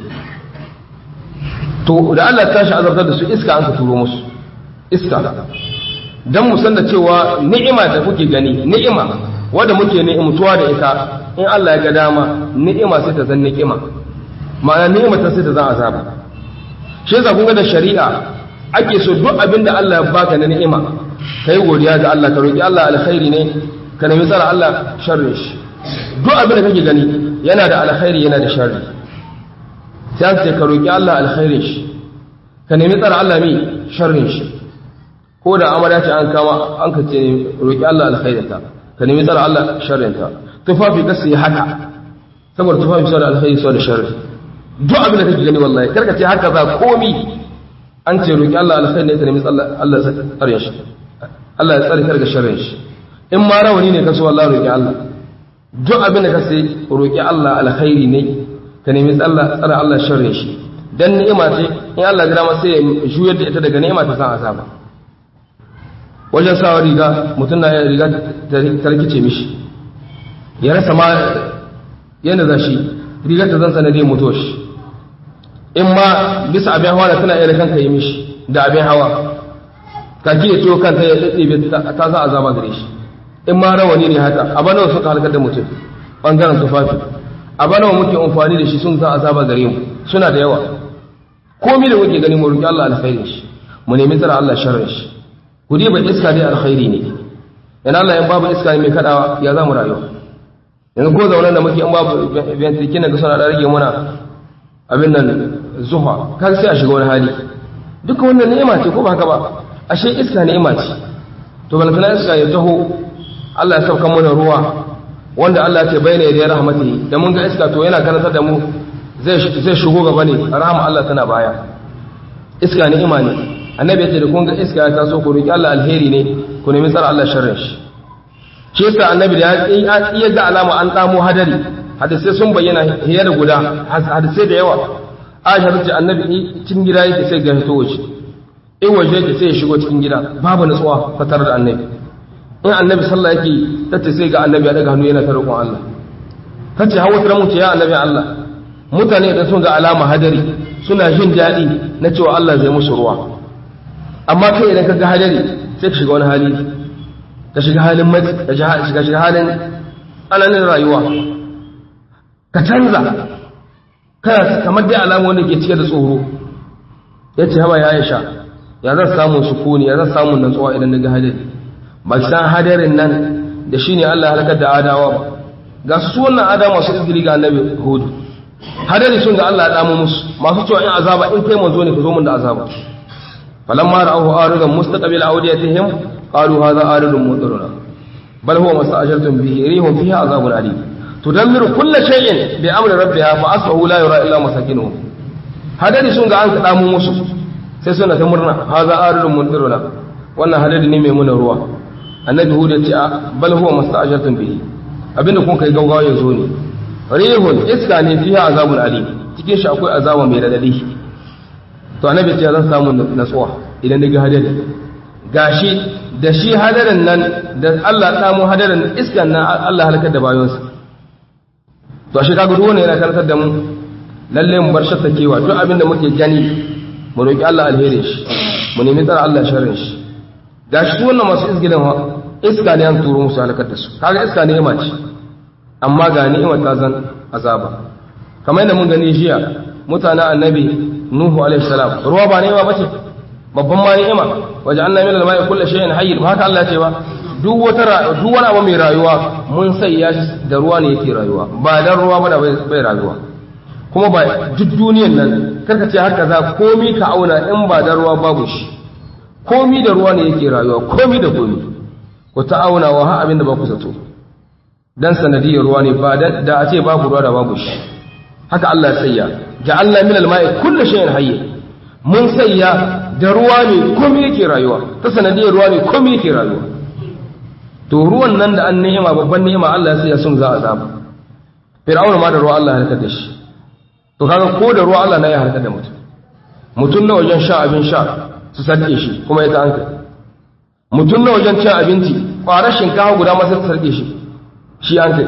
Speaker 2: to da Allah ta shi azabtar da su iska an ka turo musu iska dan mu san da cewa ni'ima da kuke gani ni'ima wanda muke ni'imtuwa da ita in Allah ya ga dama ni'ima sai ta zan ni'ima ma'ana ni'ima ta sai ta zan azaba shi yasa kun ga da shari'a ake so duk abin da Allah ya baka na ni'ima kai godiya ga Allah ka roki Allah alkhairi ne ka nemi tsara Allah sharri shi duk abin da kake gani yana da alkhairi yana da sharri sai an ce ka roki Allah alkhairin shi ka nemi tsara Allah mi sharrin shi ko da amara ce an kama an ka ce roki Allah alkhairin ta ka nemi tsara Allah sharrin ta tufafi ka sai haka saboda tufafi sai da alkhairi sai da sharri duk abin da kake gani wallahi karka ce haka za komi an ce roki Allah alkhairi ne ka nemi tsara Allah tsarin shi Allah ya tsare ka daga sharrin shi in ma rawani ne ka so wallahi roki Allah duk abin da ka sai roƙi Allah alkhairi ne ka nemi tsalla tsara Allah sharrin shi dan ni'ima ce in Allah ya dama sai ya juyar da ita daga ni'ima ta san azaba wajen sawa riga mutum na riga ta rikice mishi ya rasa ma yadda za shi riga ta zan sanadin mutuwa shi in ma bisa abin hawa da tana iya da kanka yi mishi da abin hawa kaki ya ciwo kanta ya ɗaɗɗebe ta sa azaba gare shi in ma rawani ne haka a bana suka halkar da mutum ɓangaren tufafi a bana muke amfani da shi sun za azaba gare mu suna da yawa komi da muke gani mu roƙi Allah alkhairin shi mu nemi tsara Allah sharrin shi ku ba iska dai alkhairi ne in Allah ya babu iska ne mai kadawa ya za mu rayu yanzu ko zaunan da muke in babu ventrikin da suna da rage muna abin nan zuha kan sai a shiga wani hali duka wannan ni'ima ce ko ba haka ba ashe iska ni'ima ce to balantana iska ya taho Allah ya sauka mana ruwa wanda Allah ya ce bayyana da rahmatihi da mun ga iska to yana karantar da mu zai zai shigo gaba ne rahama Allah tana baya iska ne imani annabi ya ce da kun ga iska ya taso ku roki Allah alheri ne ku nemi tsara Allah sharrin shi shi yasa annabi da ya iya ga alama an tsamo hadari hadisai sun bayyana hiya da guda hadisai da yawa Aisha ta ce annabi cikin gida yake sai ga hito waje in waje yake sai ya shigo cikin gida babu nutsuwa fatar da annabi in annabi sallah yake tace sai ga annabi ya daga hannu yana ta roƙon Allah tace hawa tara mutu ya annabi Allah mutane idan sun ga alama hadari suna jin daɗi na cewa Allah zai musu ruwa amma kai idan ka ga hadari sai ka shiga wani hali ka shiga halin matsi ka shiga shiga halin tsananin rayuwa ka canza kana kamar dai alamu wanda ke cike da tsoro ya ce haba ya sha ya zan samun sukuni ya zan samun natsuwa idan daga hadari ba san hadarin nan da shine Allah halakar da adawa ba ga su wannan adawa masu izgiri ga annabi hudu hadari sun ga Allah ya damu musu masu cewa in azaba in kai manzo ne ka zo mun da azaba falamma ra'ahu aridan mustaqbil awdiyatihim qalu hadha aridun mudiruna bal huwa masta'jaltum bihi rihum fiha azabun alim tudammiru kulla shay'in bi amri rabbiha fa asbahu la yura illa masakinuhum hadari sun ga an kada mu musu sai suna ta murna haza aridun mundiruna wannan hadari ne mai muna ruwa annabi hud ya ce bal huwa masta'jaltum bihi abinda kun kai gaugawa ya zo ne rihun iska ne fiha azabun alim cikin shi akwai azaba mai radadi to annabi ce zan samu natsuwa idan daga hadari gashi da shi hadarin nan da Allah samu hadarin iskan nan Allah halakar da bayonsa to shi kaga ruwa ne yana karantar da mu lalle mu bar shattakewa duk abinda muke gani mu roki Allah alherin shi mu nemi tsara Allah sharrin shi gashi su wannan masu izgilin ha iska ne an turo musu halakar da su kaga iska ne ima ce amma ga ni'ima ta zan azaba kamar yadda mun gani jiya mutanen annabi nuhu alaihi salam ruwa ba ni'ima bace babban ma ni'ima waje an nami lalmai kulle shayin hayyin ba haka Allah ce ba duk wata duk wani abu mai rayuwa mun sai ya da ruwa ne yake rayuwa ba dan ruwa ba da bai rayuwa kuma ba duk duniyan nan karka ce haka za komi ka auna in ba da ruwa babu shi komi da ruwa ne yake rayuwa komi da komi ku ta auna wa ha abin da ba ku zato dan sanadiyar ruwa ne ba da a ce babu ruwa da babu shi haka Allah ya sayya ja'alna min al-ma'i kullu shay'in hayy mun sayya da ruwa ne komai yake rayuwa ta sanadiyar ruwa ne komai yake rayuwa to ruwan nan da an ni'ima babban ni'ima Allah ya sayya sun za a zaba fir'auna ma da ruwa Allah ya halaka da shi to kaga ko da ruwa Allah na ya halaka da mutum mutum na wajen sha abin sha su sarke shi kuma ya ta hankali mutum na wajen cin abinci ƙwarar shinkafa guda masu ta sarke shi shi an kai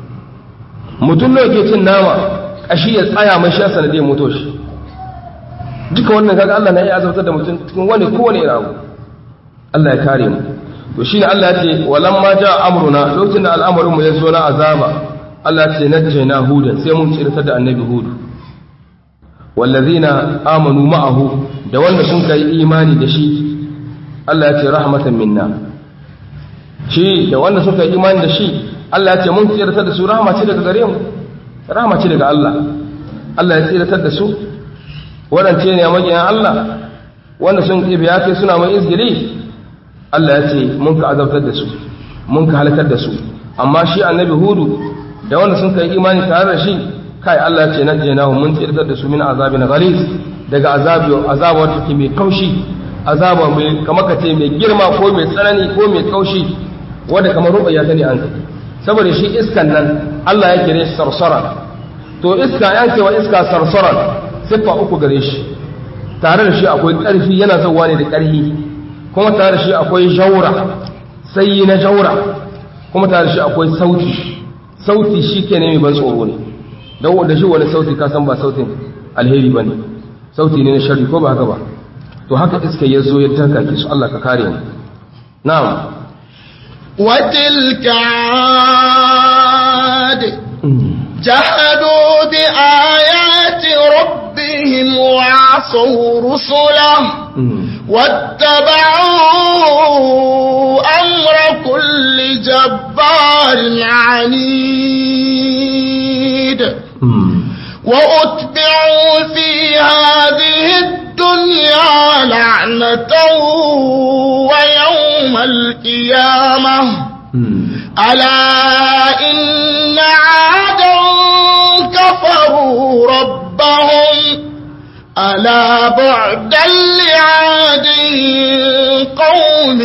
Speaker 2: mutum nawa ke cin nama kashi ya tsaya mai sha sanadiyar mutu shi duka wannan kaga Allah na iya azabtar da mutum cikin wani kowane irin abu Allah ya kare mu to shine Allah ya ce walamma ja amruna lokacin da al'amarin mu ya zo na azaba Allah ya ce najjayna hudan sai mun tsirtar da annabi hudu wallazina amanu ma'ahu da wanda sun kai imani da shi Allah ya ce rahmatan minna shi da wanda suka yi imani da shi Allah ya ce mun tsiratar da su rahama ce daga gare mu rahama ce daga Allah Allah ya tsiratar da su waɗance ne a magiyan Allah wanda sun ƙibi ya kai suna mai izgili Allah ya ce mun ka azabtar da su mun ka halakar da su amma shi annabi hudu da wanda sun kai imani tare da shi kai Allah ya ce na jena mun tsiratar da su min azabin ghalis daga azabi azaba wata ke mai kaushi azaba mai kamar ka ce mai girma ko mai tsanani ko mai kaushi wanda kamar ruɓaya ta ne an kai saboda shi iskan nan Allah ya kire sarsara to iska ya ce wa iska sarsara siffa uku gare shi tare da shi akwai ƙarfi yana zauwa ne da ƙarfi kuma tare da shi akwai jaura sai na jaura kuma tare da shi akwai sauti sauti shi ke mai ban tsoro ne don da shi wani sauti ka san ba sautin alheri ba ne sauti ne na shari ko ba haka ba to haka iska ya zo ya taka ki su Allah ka kare mu na'am
Speaker 1: وتلك عاد جحدوا بآيات ربهم وعصوا رسله واتبعوا أمر كل جبار عنيد وأتبعوا في هذه الدنيا لعنة ويوم القيامة ألا إن عادا كفروا ربهم ألا بعدا لعاد قوم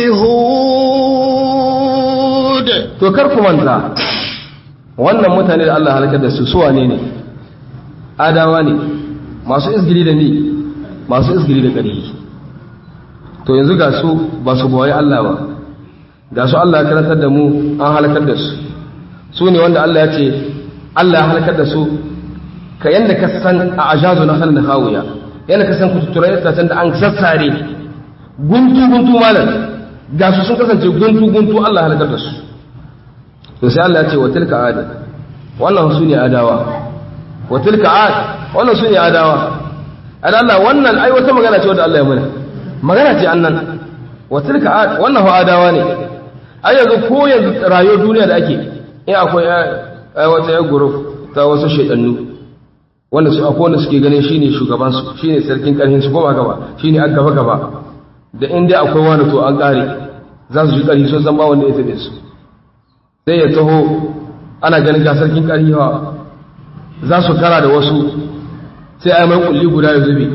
Speaker 1: هود
Speaker 2: to kar ku manta wannan mutane da Allah halakar da su suwa ne ne adawa ne masu izgili da ni masu izgili da ƙarfi to yanzu ga su ba su bawaye Allah ba da su Allah ya karantar da mu an halakar da su su ne wanda Allah ya ce Allah ya halakar da su ka yanda ka san a ajazu na halin hawiya yanda ka san kututturai itacen da an sassare guntu guntu malam ga su sun kasance guntu guntu Allah ya halakar da su to sai Allah ya ce wa tilka ad wannan su ne adawa wa tilka ad wannan su ne adawa an Allah wannan ai wata magana ce wanda Allah ya mana magana ce annan wa tilka ad wannan ho adawa ne ai yanzu ko yanzu rayuwar duniya da ake in akwai wata ya guruf ta wasu shaidannu wanda su akwai wanda suke ganin shine shugaban su shine sarkin karhin su ko ba gaba shine an gaba gaba da in dai akwai wani to an kare za su ji karhi sun san ba wanda ya tabe su sai ya taho ana ganin ga sarkin karhi ha za su kara da wasu sai ai mai kulli guda ya zube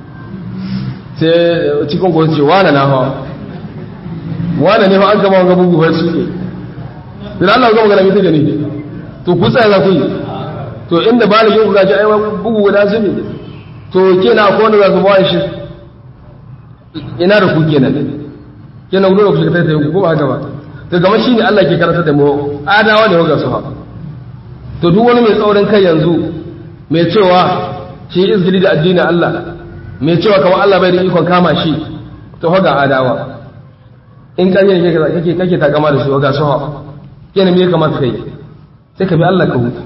Speaker 2: sai cikin gwamnati ce wane na hawa wane ne fa an gama wanga bugu bai su ne da Allah ga magana mita gani to ku tsaya za ku yi to inda ba yin guda ji aiwa bugu guda su ne to kenan akwai wanda za su bawa shi ina da ku kenan kenan gudu da ku shiga taitaye ku ba haka ba to gama shi ne Allah ke karanta da mu adawa ne ga su ha to duk wani mai tsaurin kai yanzu mai cewa shi izgili da addinin Allah mai cewa kamar Allah bai da ikon kama shi to hoga adawa in ƙarya ne kake kake takama da su ga su ha kenan me ya kamata kai sai ka bi Allah ka huta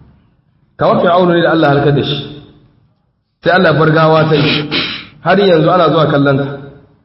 Speaker 2: kamar fir'aunu ne da Allah halakar da shi sai Allah bargawa ta yi har yanzu ana zuwa kallon ta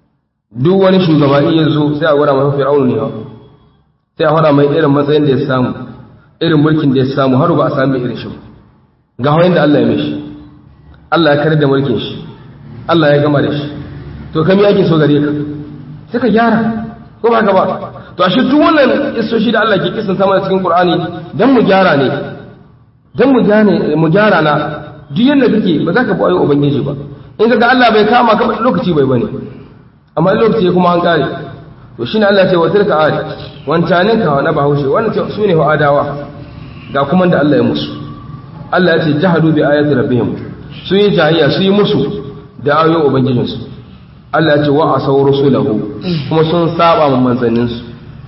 Speaker 2: duk wani shugaba in yanzu sai a gwada masa fir'aunu ne sai a faɗa mai irin matsayin da ya samu irin mulkin da ya samu har ba a sami irin shi ga hawayen da Allah ya mishi Allah ya kare da mulkin shi Allah ya gama da shi to kami yake so gare ka sai ka gyara ko ba ka ba to ashe duk wannan isoshi da Allah ke kisan sama cikin Qur'ani dan mu gyara ne dan mu gane mu gyara na duk yanda kake ba za ka bi ayoyin ubangiji ba in ga Allah bai kama ka lokaci bai bane amma lokaci kuma an kare to shine Allah ya ce wa tilka ad wancanin ka na bahaushe wannan ce sune wa adawa ga kuma da Allah ya musu Allah ya ce jahadu bi ayati rabbihim su yi jahiliya su yi musu da ayoyin ubangijinsu Allah ya ce wa asaw rusulahu kuma sun saba man manzanninsu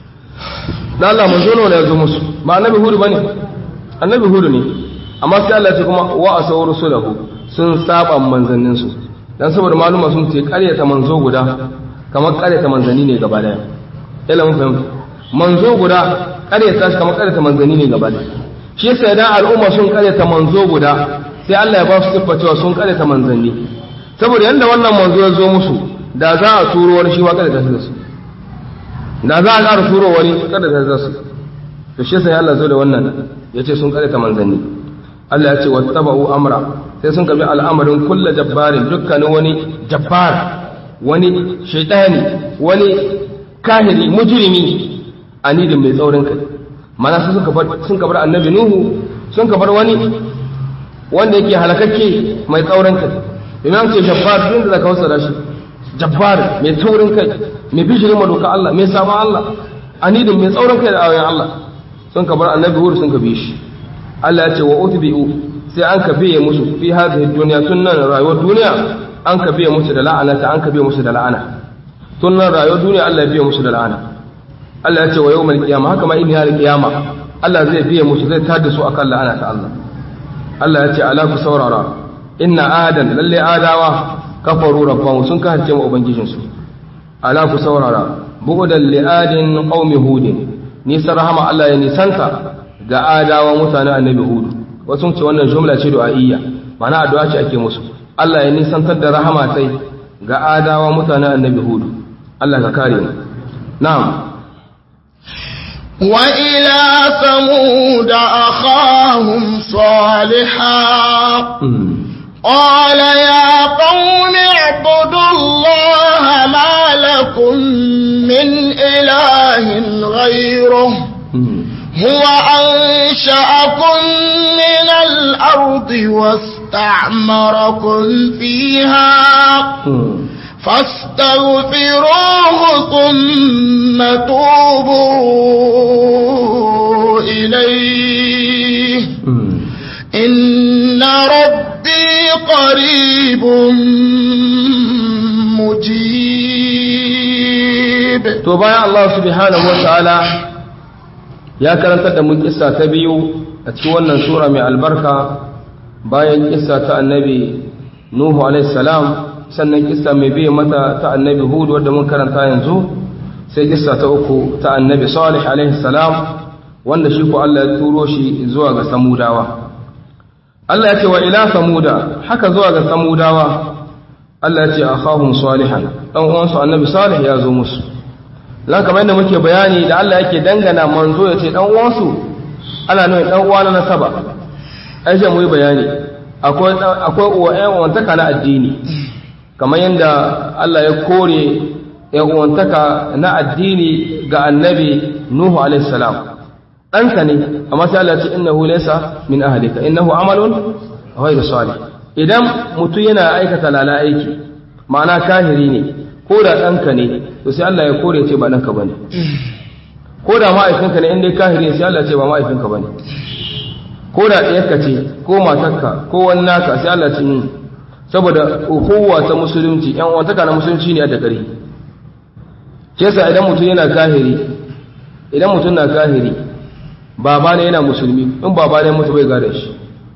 Speaker 2: dan Allah manzo ne ya zo musu ba annabi hudu bane annabi hudu ne amma sai Allah ya ce kuma wa asaw rusulahu sun saba manzanninsu dan saboda maluma sun ce ƙaryata manzo guda kamar ƙaryata manzanni ne gaba daya ila mun fahimta manzo guda ƙaryata shi kamar ƙaryata manzanni ne gaba daya shi yasa idan al'umma sun ƙaryata manzo guda sai Allah ya ba su siffa cewa sun ƙaryata manzanni saboda yanda wannan manzo ya zo musu da za a turo wani shi ma ƙaryata shi da su da za a ƙara turo wani ƙaryata shi da su to shi yasa Allah zo da wannan yace sun ƙaryata manzanni Allah ya ce wattaba'u amra sai sun kabi al'amarin kulla jabbarin dukkanin wani jabbar wani shaitani wani kahiri mujrimi anidin mai tsaurin kai mana su sun kabar sun kabar annabi nuhu sun kabar wani wanda yake halakakke mai tsaurin kai imam ce jabbar din da zaka wasa da shi jabbar mai tsaurin kai mai bishirin madoka Allah mai sabon Allah anidin mai tsaurin kai da ayoyin Allah sun kabar annabi hur sun kabi shi Allah ya ce wa utbi'u sai an ka biye musu fi hadhihi dunya tunnan rayuwar duniya an ka biye musu da la'ana ta an ka biye musu da la'ana tunnan rayuwar duniya Allah ya biye musu da la'ana Allah ya ce wa yawmal qiyama haka ma in ya qiyama Allah zai biye musu zai tada su akan la'ana ta Allah Allah ya ce ala ku saurara inna adan lalle adawa kafaru rabbahu sun kace ma ubangijin su ala ku saurara bu'dan li adin qaumi hudin nisan rahama Allah ya nisanta ga adawa mutanen annabi hudu wasu ce wannan jumla ce du'a'iyya mana addu'a ce ake musu Allah ya nisantar da rahama sai ga adawa mutanen annabi hudu Allah ka kare mu na'am
Speaker 1: wa ila samud akhahum salihah قال يا قوم اعبدوا الله ما لكم من إله غيره هو أنشأكم من الأرض واستعمركم فيها فاستغفروه ثم توبوا إليه إن ربي قريب مجيب قريب
Speaker 2: to bayan Allah subhanahu wa ta'ala ya karantar da mu kissa ta biyu a cikin wannan sura mai albarka bayan kissa ta annabi Nuhu alaihi salam sannan kissa mai biye mata ta annabi Hud wadda mun karanta yanzu sai kissa ta uku ta annabi Salih alaihi salam wanda shi ko Allah ya turo shi zuwa ga Samudawa Allah ya ce wa ila Samuda haka zuwa ga Samudawa Allah ya ce akhahum salihan dan uwansu annabi Salih ya zo musu lan kamar yadda muke bayani da Allah yake dangana manzo ya ce dan uwansu ana nuna dan uwa na nasaba ai sai mu yi bayani akwai akwai uwa ƴan uwantaka na addini kamar yadda Allah ya kore ƴan uwantaka na addini ga annabi Nuhu alaihi salam ɗanka ne amma sai Allah ya ce innahu laysa min ahlika innahu amalun ghayru salih idan mutum yana aikata lala aiki ma'ana kahiri ne ko da ɗanka ne to sai Allah ya kore ce ba ɗanka ba ne ko da ma'aifinka ne inda kahiri ne sai Allah ce ba ma'aifinka ba ne ko da ɗayarka ce ko matarka ko wani naka sai Allah ce yin saboda ukuwa ta musulunci yan wantaka na musulunci ne a da ƙari ke sa idan mutum yana kahiri idan mutum na kahiri baba ne yana musulmi in baba ne mutu bai gada shi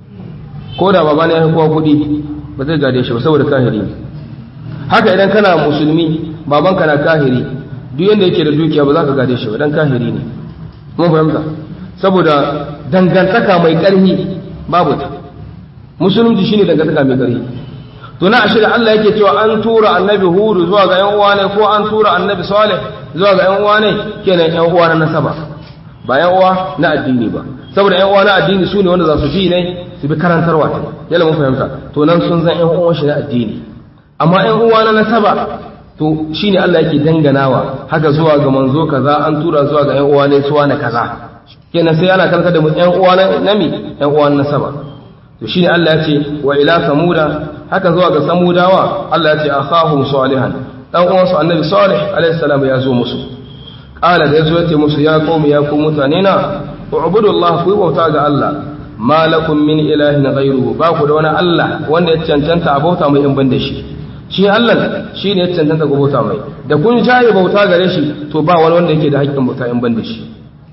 Speaker 2: ko da baba ne ya kowa kuɗi ba zai gade shi ba saboda kahiri ne haka idan kana musulmi babanka na kahiri duk yanda yake da dukiya ba za ka gade shi ba dan kahiri ne mun fahimta saboda dangantaka mai ƙarfi babu ta musulunci shine dangantaka mai ƙarfi to na ashirin Allah yake cewa an tura annabi hudu zuwa ga yan uwa ne ko an tura annabi salih zuwa ga yan uwa ne kenan yan uwa na nasaba ba yan uwa na addini ba saboda yan uwa na addini su ne wanda za su bi ne su bi karantarwa ta yalla mun fahimta to nan sun zan yan uwan shi na addini amma yan uwa na nasaba to shine Allah yake danganawa haka zuwa ga manzo kaza an tura zuwa ga yan uwa ne suwa na kaza kenan sai ana karanta da mu yan uwa na nami yan uwa na nasaba to shine Allah ya ce wa ila samuda haka zuwa ga samudawa Allah ya ce akhahum salihan dan uwan su annabi salih alaihi salam ya zo musu qala da yazo ya ce musu ya qaumi ya ku mutane na ubudu Allah ku bauta ga Allah ma lakum min ilahin ghayruhu ba ku da wani Allah wanda ya cancanta a bauta mai in ban da shi shi Allah shi ne ya cancanta ku bauta mai da kun jaye bauta gare shi to ba wani wanda yake da haƙƙin bauta in ban da shi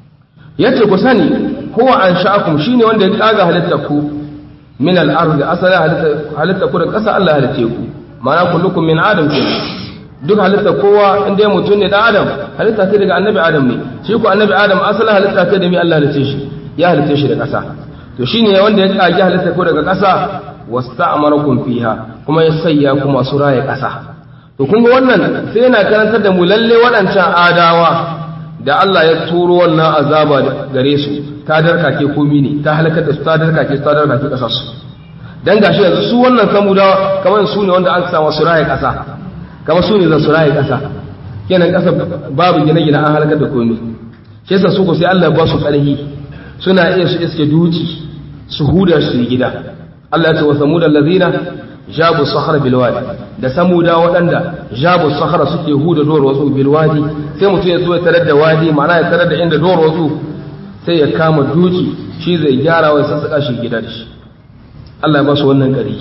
Speaker 2: yace ku sani huwa ansha'akum shine wanda ya kaga halitta ku min al-ard asala halitta halitta ku da ƙasa Allah halitte ku ma'ana kullukum min adam ke duk halitta kowa inda mutum ne dan adam halitta ce daga annabi adam ne shi ku annabi adam asala halitta ce da mi Allah halitte shi ya halitte shi da ƙasa to shine wanda ya kage halitta ku daga ƙasa wasta'marakum fiha kuma ya sayya ku masu raye ƙasa to kun ga wannan sai yana karantar da mu lalle waɗancan adawa da Allah ya turo wannan azaba gare su ta darkake komi ne ta halakar da su ta darkake su ta darkake ƙasar su dan gashi yanzu su wannan samudawa kamar su ne wanda an samu su raye ƙasa kamar su ne zan su raye ƙasa kenan ƙasa babu gine-gine an halakar da komi shi yasa su ko sai Allah ya ba su ƙarfi suna iya su iske duci su huda su yi gida Allah ya ce wa samuda allazina jabu sahara bil wadi da samuda waɗanda jabu sahara suke huda doro wasu bil wadi sai mutum ya zo ya tarar da wadi ma'ana ya tarar da inda doro wasu sai ya kama duki shi zai gyara wa sassaka shi gida da shi Allah ya ba su wannan ƙari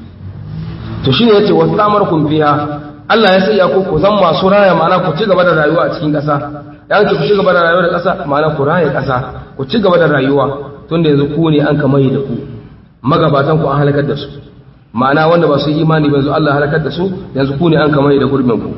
Speaker 2: to shine yace wastamarkum fiha Allah ya sanya ku ku zan masu raya ma'ana ku ci gaba da rayuwa a cikin ƙasa ya ce ku ci gaba da rayuwa da ƙasa ma'ana ku raya ƙasa ku ci gaba da rayuwa tunda yanzu ku ne an kamaye da ku magabatan ku an halakar da su ma'ana wanda ba su yi imani ba yanzu Allah halakar da su yanzu ku ne an kamaye da gurbin ku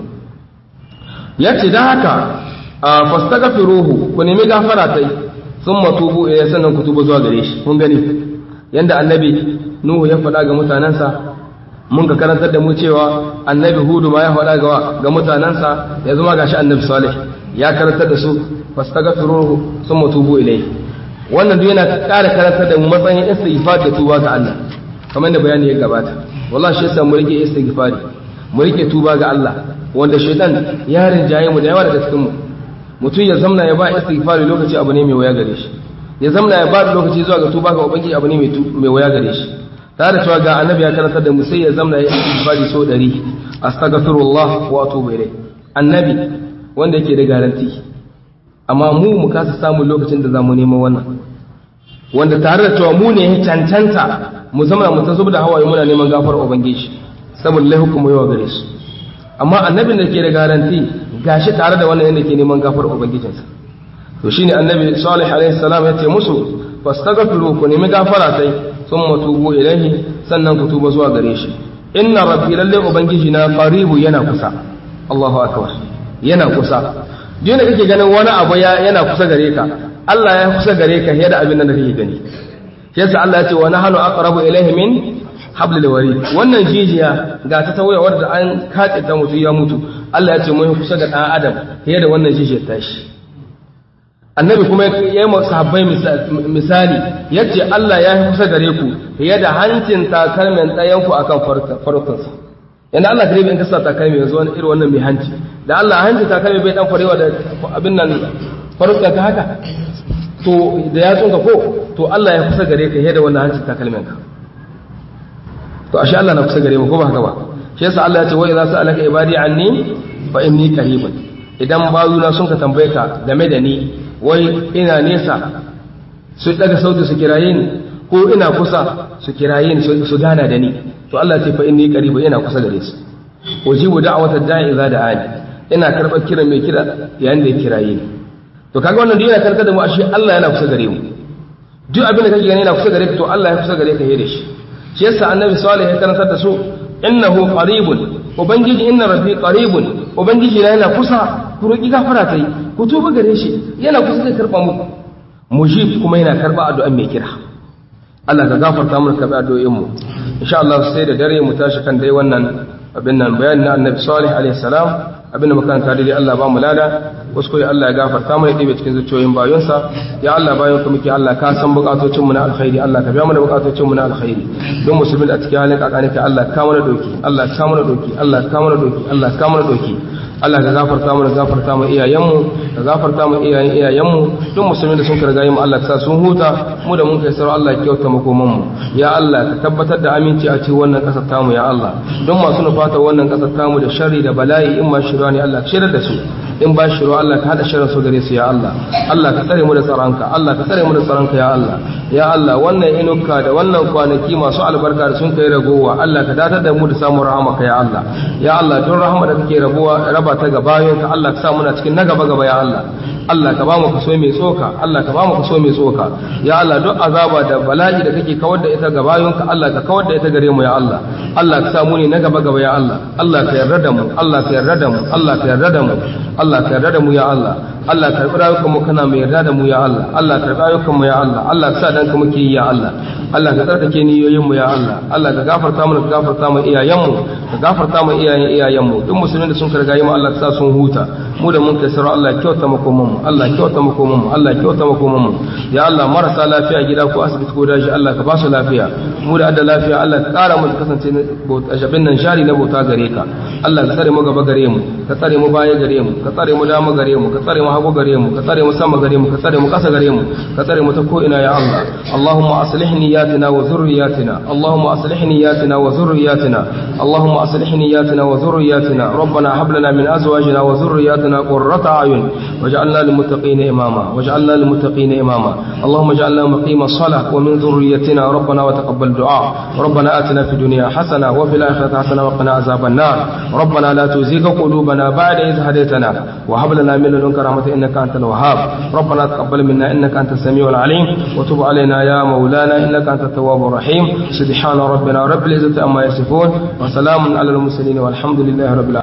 Speaker 2: yace dan haka fastaghfiruhu ku nemi gafara tai thumma tubu ilayhi sannan ku tuba zuwa gare shi kun gani yanda annabi nuhu ya faɗa ga mutanansa mun ka karantar da mu cewa annabi hudu ma ya faɗa ga ga mutanansa ya zama gashi annabi salih ya karantar da su fastaghfiruhu thumma tubu ilayhi wannan duk yana ƙara karantar da mu matsayin istighfar da tuba ga Allah kamar da bayani ya gabata wallahi shi yasa mu rike istighfari mu rike tuba ga Allah wanda shaitan ya rinjaye mu da yawa daga cikin mu mutum ya zamna ya ba istighfari lokaci abu ne mai waya gare shi ya zamna ya ba lokaci zuwa ga tuba ga ubangiji abu ne mai waya gare shi tare da cewa ga annabi ya karantar da mu sai ya zamna ya istighfari so 100 astaghfirullah wa atubu ilayh annabi wanda yake da garanti amma mu mu kasa samun lokacin da zamu neman wannan wanda tare da cewa mu ne ya cancanta mu zama mu ta da hawaye muna neman gafar ubangiji saboda lai hukumu yawa gare su amma annabin da ke da garanti gashi tare da wannan yadda ke neman gafar ubangijinsa to shine annabi salih alaihi salam ya ce musu fastaghfiru ku nemi gafara sai thumma tubu ilaihi sannan ku tuba zuwa gare shi inna rabbi lalle ubangiji na qaribu yana kusa Allahu akbar yana kusa duk da kake ganin wani abu yana kusa gare ka Allah ya kusa gare ka yadda abin da kake gani yasa Allah ya ce wa nahnu aqrabu ilayhi min hablil warid wannan jijiya ga ta tawaya wadda an kace ta mutu ya mutu Allah ya ce mun kusa ga dan adam yadda wannan jijiyar tashi annabi kuma ya yi sahabbai misali yace Allah ya yi kusa gare ku yadda hancin takalmin ɗayan ku akan farkonsa yana Allah kare in kasa takalmi yanzu wani irin wannan mai hanci da Allah hancin takalmi bai dan farewa da abin nan farkonka haka to da ya tsunka ko to Allah ya kusa gare ka yadda wannan hancin takalmin ka to ashe Allah na kusa gare mu ko ba haka ba shi yasa Allah ya ce wa idza sa'alaka ibadi anni fa inni qaribun idan bazuna sun ka tambaye ka game da ni wai ina nesa su daga sauti su kiraye ni ko ina kusa su kiraye ni su gana da ni to Allah ya ce fa inni qaribun ina kusa gare su ujibu da'wata da'i idza da'ani ina karɓar kiran mai kira yayin da ya kiraye ni to kaga wannan duk yana karkar da mu ashe Allah yana kusa gare mu duk abin da kake gani yana kusa gare ka to Allah ya kusa gare ka yadda shi shi yasa annabi salih ya karantar da su innahu qaribun ubangiji inna rabbi qaribun ubangiji na yana kusa ku roki gafara tai ku tuba gare shi yana kusa zai karba muku mujib kuma yana karba addu'an mai kira Allah ka gafarta mu karba addu'o'in mu insha Allah sai da dare mu tashi kan dai wannan abin nan bayanin na annabi salih alaihi salam abin da makaranta daidai Allah ba mu lada wasu koyi Allah ya gafarta mana ɗibe cikin zuciyoyin bayonsa ya Allah bayan ka muke Allah ka san bukatocin mu na alkhairi Allah ka biya mana bukatocin mu na alkhairi don musulmin a cikin halin kakani ka Allah ka mana doki Allah ka mana doki Allah ka mana doki Allah ka mana doki Allah ka gafarta mana gafarta mu iyayenmu ka gafarta mu iyayen iyayenmu duk musulmin da sun karga mu Allah ka sa sun huta mu da mun kai sarau Allah ya kyauta makoman mu ya Allah ka tabbatar da aminci a cikin wannan kasar tamu ya Allah don masu nufata wannan kasar tamu da sharri da bala'i in ma shirwa ne Allah ka shirar da su in ba shirwa Allah ka hada shirin su gare su ya Allah Allah ka tsare mu da tsaronka Allah ka tsare mu da tsaronka ya Allah ya Allah wannan inuka da wannan kwanaki masu albarka da sun kai ragowa Allah ka datar da mu da samun rahamaka ya Allah ya Allah don rahama da kake rabuwa raba ta ga bayonka Allah ka sa muna cikin na gaba gaba ya Allah Allah ka ba mu kaso mai tsoka Allah ka ba mu kaso mai tsoka ya Allah duk azaba da bala'i da kake kawar da ita ga bayonka Allah ka kawar da ita gare mu ya Allah Allah ka sa mu ne na gaba gaba ya Allah Allah ka yarda da mu Allah ka yarda da mu Allah ka yarda da mu Allah ka yarda da mu ya Allah Allah ka karbi rayukan mu kana mai yarda da mu ya Allah Allah ka karbi rayukan mu ya Allah Allah ka sa dan ka muke yi ya Allah Allah ka tsarkake niyoyin mu ya Allah Allah ka gafarta mu ka gafarta mu iyayen mu ka gafarta mu iyayen iyayen mu duk musulmin da sun karga yi mu Allah ka sa sun huta mu da mun kai sarau Allah kyauta makoman mu Allah kyauta makoman mu Allah kyauta makoman mu ya Allah marasa lafiya gida ko asibiti ko daji Allah ka ba su lafiya mu da adda lafiya Allah ka kara mu kasance jabin nan shari na bauta gare ka Allah ka tsare mu gaba gare mu ka tsare mu baya gare mu ka tsare mu dama gare mu ka tsare mu hagu gare mu ka tsare mu sama gare mu ka tsare mu kasa gare mu ka tsare mu ta ko ina ya Allah Allahumma aslih niyatina wa dhurriyyatina Allahumma aslih niyatina wa dhurriyyatina Allahumma aslih niyatina wa dhurriyyatina ربنا هب لنا من ازواجنا وذرياتنا قرة اعين واجعلنا للمتقين اماما واجعلنا للمتقين اماما اللهم اجعلنا مقيم الصلاة ومن ذريتنا ربنا وتقبل دعاء ربنا آتنا في الدنيا حسنة وفي الآخرة حسنة وقنا عذاب النار ربنا لا تزيغ قلوبنا بعد إذ هديتنا وهب لنا من لدنك رحمة إنك أنت الوهاب ربنا تقبل منا إنك أنت السميع العليم وتب علينا يا مولانا إنك أنت التواب الرحيم سبحان ربنا رب العزة أما يصفون وسلام على المرسلين والحمد لله رب العالمين